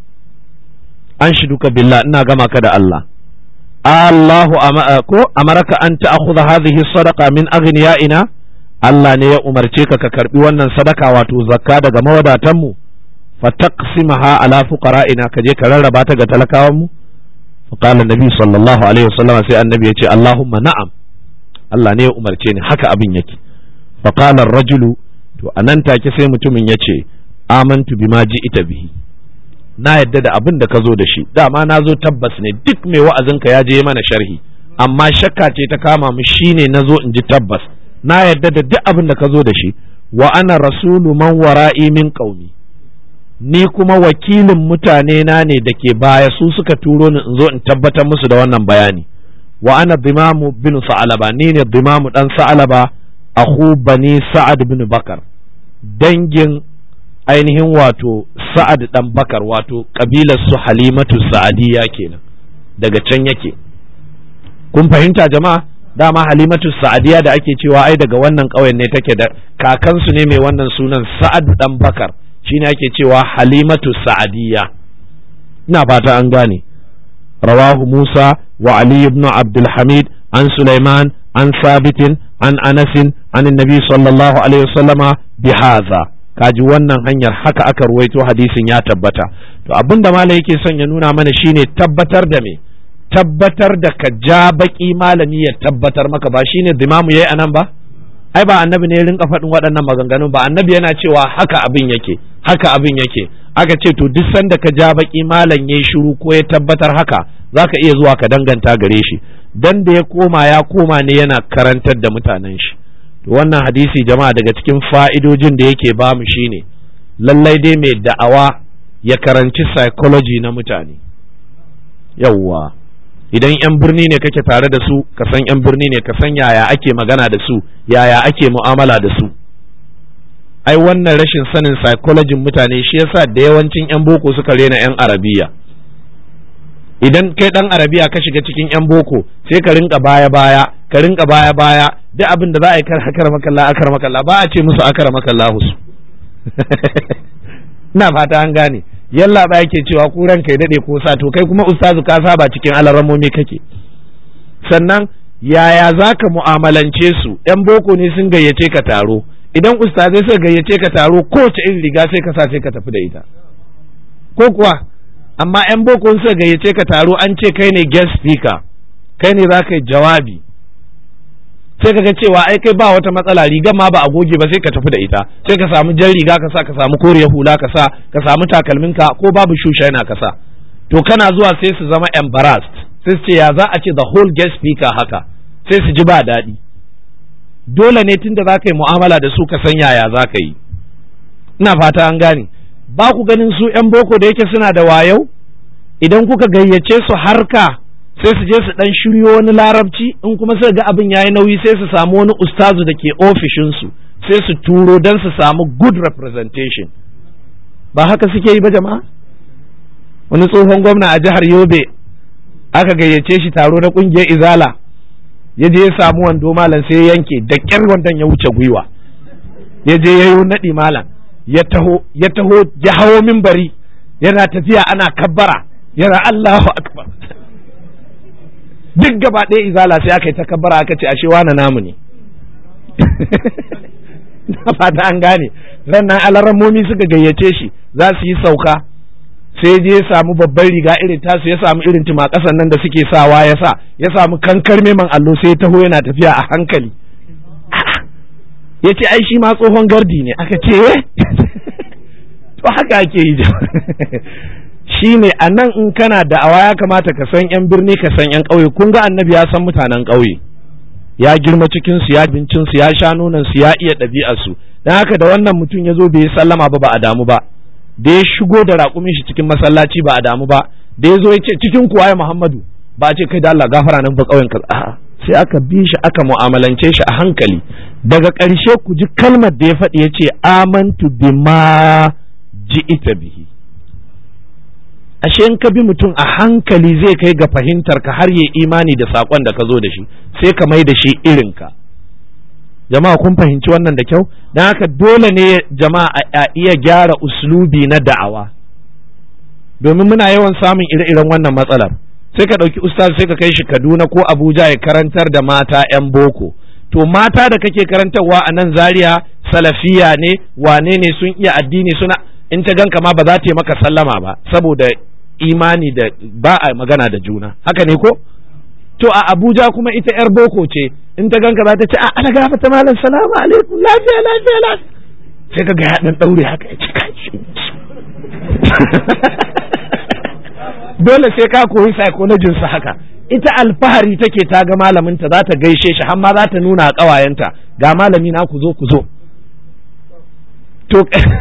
an shiduka billah ina gama ka da Allah Allahu ko amaraka an ta'khudha hadhihi sadaqa min aghniyaina Allah ne ya umarce ka ka karbi wannan sadaka wato zakka daga mawadatan mu fataqsimaha ala fuqara'ina ka je ka rarraba ta ga talakawan mu فقال النبي صلى الله عليه وسلم sai annabi ya ce Allahumma na'am Allah ne ya umarce ni haka abin yake faƙalar rajulu to a nan take sai mutumin ya ce amantu bima ji ita bihi na yadda da abin da ka zo da shi dama na zo tabbas ne duk mai wa'azinka ya je mana sharhi amma shakka ce ta kama mu shine na zo in ji tabbas na yadda da duk abin da ka zo da shi wa ana rasulu man wara'i min qaumi ni kuma wakilin mutane na ne da ke baya su suka turo ni in zo in tabbatar musu da wannan bayani wa ana dimamu bin sa'alaba ni ne dimamu dan sa'alaba akhu bani sa'ad bin bakar dangin ainihin wato sa'ad dan bakar wato kabilar su halimatu sa'adiyya kenan daga can yake kun fahimta jama'a dama halimatu sa'adiyya da ake cewa ai daga wannan ƙauyen ne take da kakansu ne mai wannan sunan sa'ad dan bakar shine ake cewa halimatu sa'adiyya ina fata an gane rawahu musa wa ali ibn abdul hamid an sulaiman an sabitin an anasin an nabi sallallahu alaihi wasallama bihaza kaji wannan hanyar haka aka ruwaito hadisin ya tabbata to abinda malai yake son ya nuna mana shine tabbatar da me tabbatar da ka ja baki malami ya tabbatar maka ba shine dimamu yayi anan ba ai ba annabi ne ya rinka faɗin waɗannan maganganun ba annabi yana cewa haka abin yake haka abin yake aka ce to duk sanda ka ja baki malam yayi shiru ko ya tabbatar haka zaka iya zuwa ka danganta gare shi dan da ya koma ya koma ne yana karantar da mutanen shi to wannan hadisi jama'a daga cikin fa'idojin da yake ba mu shine lallai dai mai da'awa ya karanci psychology na mutane yawwa idan 'yan birni ne kake tare da su ka san 'yan birni ne ka san yaya ake magana da su yaya ake mu'amala da su ai wannan rashin sanin psychology mutane shi yasa da yawancin 'yan boko suka rena 'yan arabiya idan kai dan arabiya ka shiga cikin 'yan boko sai ka rinka baya baya ka rinka baya baya duk abin da za a yi kar akar makalla akar makalla ba a ce musu akar makalla su ina fata an gane yalla ba yake cewa ku ranka ya dade ko sa to kai kuma ustazu ka saba cikin alaramomi kake sannan yaya zaka mu'amalance su yan boko ne sun gayyace ka taro idan ustazai suka gayyace ka taro kowace irin riga sai ka sa sai ka tafi da ita ko kuwa amma yan boko suka gayyace ka taro an ce kai ne guest speaker kai ne za ka yi jawabi sai ka ga cewa ai kai ba wata matsala rigar ma ba a goge ba sai ka tafi da ita sai ka samu jan riga ka sa ka samu koriyar hula ka sa ka samu takalminka ko babu shusha yana ka sa to kana zuwa sai su zama embarrassed sai su ce ya za a ce the whole guest speaker haka sai su ji ba daɗi dole ne tunda za ka yi mu'amala da su ka san yaya za ka yi ina fata an gane ba ku ganin su 'yan boko da yake suna da wayau idan kuka gayyace su harka sai su je su dan shiryo wani larabci in kuma suka ga abin yayi nauyi sai su samu wani ustazu da ke ofishinsu sai su turo don su samu good representation ba haka suke yi ba jama'a wani tsohon gwamna a jihar yobe aka gayyace shi taro na kungiyar izala ya je ya samu wando malam sai ya yanke da kyar wandon ya wuce gwiwa ya je ya yi naɗi malam ya taho ya taho ya hawo mimbari yana tafiya ana kabbara yana Allahu akbar duk gaba ɗaya izala sai aka yi takabbara aka ce ashe wane namu ne na fata an gane rannan alarammomi suka gayyace shi za su yi sauka sai je ya samu babban riga irin tasu ya samu irin ƙasan nan da suke sawa ya sa ya samu kankar meman allo sai ya taho yana tafiya a hankali ya ce ai shi ma tsohon gardi ne aka ce to haka ake yi shi ne a nan in kana da'awa ya kamata ka san 'yan birni ka san 'yan ƙauye kun ga annabi ya san mutanen ƙauye ya girma cikin su ya bincin su ya sha nonon su ya iya ɗabi'ar su dan haka da wannan mutum ya zo bai yi sallama ba ba a damu ba da ya shigo da raƙumin shi cikin masallaci ba a damu ba da ya zo ya ce cikin kuwa ya Muhammadu ba a ce kai da Allah gafara nan ba ƙauyen ka a'a sai aka bi shi aka mu'amalance shi a hankali daga ƙarshe ku ji kalmar da ya faɗi ya ce amantu bima ji'ita bihi ashe in ka bi mutum a hankali zai kai ga fahimtar ka har ya imani da saƙon da ka zo da shi sai ka mai da shi irinka jama'a kun fahimci wannan da kyau don haka dole ne jama'a a iya gyara uslubi na da'awa domin muna yawan samun ire-iren wannan matsalar sai ka ɗauki ustaz sai ka kai shi kaduna ko abuja ya karantar da mata 'yan boko to mata da kake karantarwa a nan zaria salafiya ne wane ne sun iya addini suna in ta ganka ma ba za ta yi maka sallama ba saboda imani da ba a magana da juna haka ne ko to a abuja kuma ita yar boko ce in ta ganka za ta ce a ana gafa ta malam salamu alaikum lafiya lafiya lafiya sai ka ga ya dan daure haka ya ci kashi dole sai ka koyi psychology sa haka ita alfahari take ta ga malaminta za ta gaishe shi har ma za ta nuna a ƙawayenta ga malami na ku zo ku zo to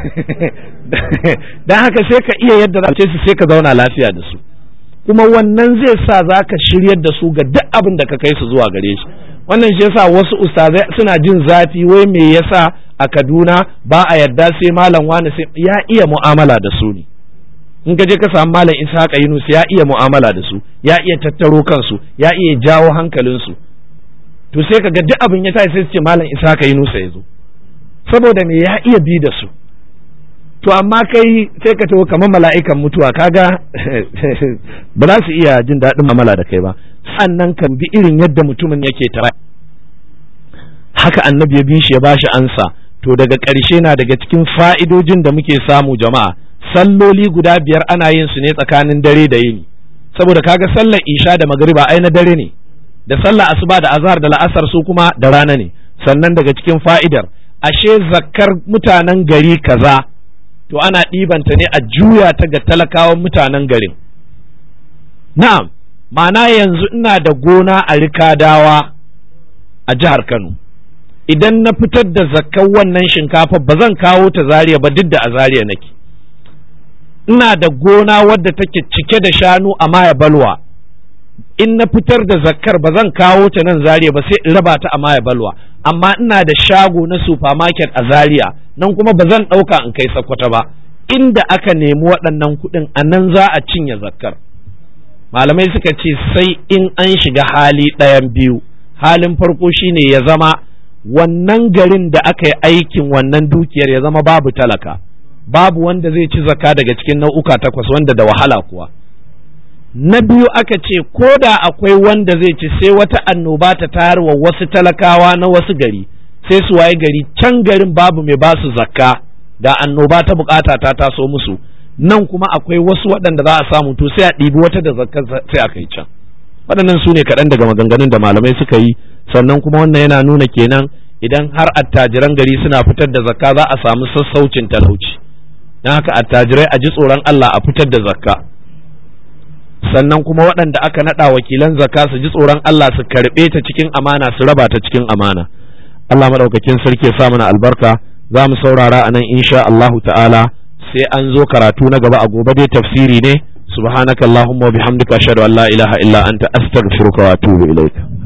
dan haka sai ka iya yadda za su sai ka zauna lafiya da su kuma wannan zai sa za ka shiryar da su ga duk abin da ka kai su zuwa gare shi wannan shi yasa wasu ustazai suna jin zafi wai me yasa a Kaduna ba a yarda sai malam wani sai ya iya mu'amala da su ne in ka je ka samu malam Ishaqa Yunus ya iya mu'amala da su ya iya tattaro kansu ya iya jawo hankalinsu to sai ka ga duk abin ya tashi sai su ce malam Ishaqa Yunus ya zo saboda me ya iya bi da su to amma kai sai ka taho kamar mala'ikan mutuwa kaga ba za su iya jin daɗin mamala da kai ba sannan kan bi irin yadda mutumin yake tara haka annabi ya bi shi ya bashi ansa to daga ƙarshe na daga cikin fa'idojin da muke samu jama'a salloli guda biyar ana yin su ne tsakanin dare da yini saboda kaga sallar isha da magariba ai na dare ne da sallar asuba da azhar da la'asar su kuma da rana ne sannan daga cikin fa'idar ashe zakkar mutanen gari kaza to ana ɗibanta ne a juya ta ga talakawan mutanen garin na'am ma'ana yanzu ina da gona a rikadawa a jihar Kano idan na fitar da zakkan wannan shinkafa ba zan kawo ta zariya ba duk da a zariya nake ina da gona wadda take cike da shanu a maya balwa in na fitar da zakkar ba zan kawo ta nan zariya ba sai in raba ta a maya balwa amma ina da shago na supermarket a zariya nan kuma ba zan ɗauka in kai sakwata ba inda aka nemi waɗannan kuɗin a nan za a cinye zakkar malamai suka ce sai in an shiga hali ɗayan biyu halin farko shine ya zama wannan garin da aka yi aikin wannan dukiyar ya zama babu talaka babu wanda zai ci zakka daga cikin nau'uka takwas wanda da wahala kuwa na biyu aka ce ko da akwai wanda zai ci sai wata annoba ta tayar wa wasu talakawa na wasu gari sai su waye gari can garin babu mai ba su zakka da annoba ta bukata ta taso musu nan kuma akwai wasu waɗanda za a samu to sai a ɗibi wata da zakka sai a kai can waɗannan su ne kaɗan daga maganganun da malamai suka yi sannan kuma wannan yana nuna kenan idan har attajiran gari suna fitar da zakka za a samu sassaucin talauci don haka attajirai a ji tsoron Allah a fitar da zakka sannan kuma waɗanda aka naɗa wakilan zakka su ji tsoron Allah su karɓe ta cikin amana su raba ta cikin amana Allah maɗaukakin sarki ya sa mana albarka za mu saurara a nan insha Allahu ta'ala sai an zo karatu na gaba a gobe dai tafsiri ne subhanakallahumma wa bihamdika ashhadu an la ilaha illa anta astaghfiruka wa atubu ilaik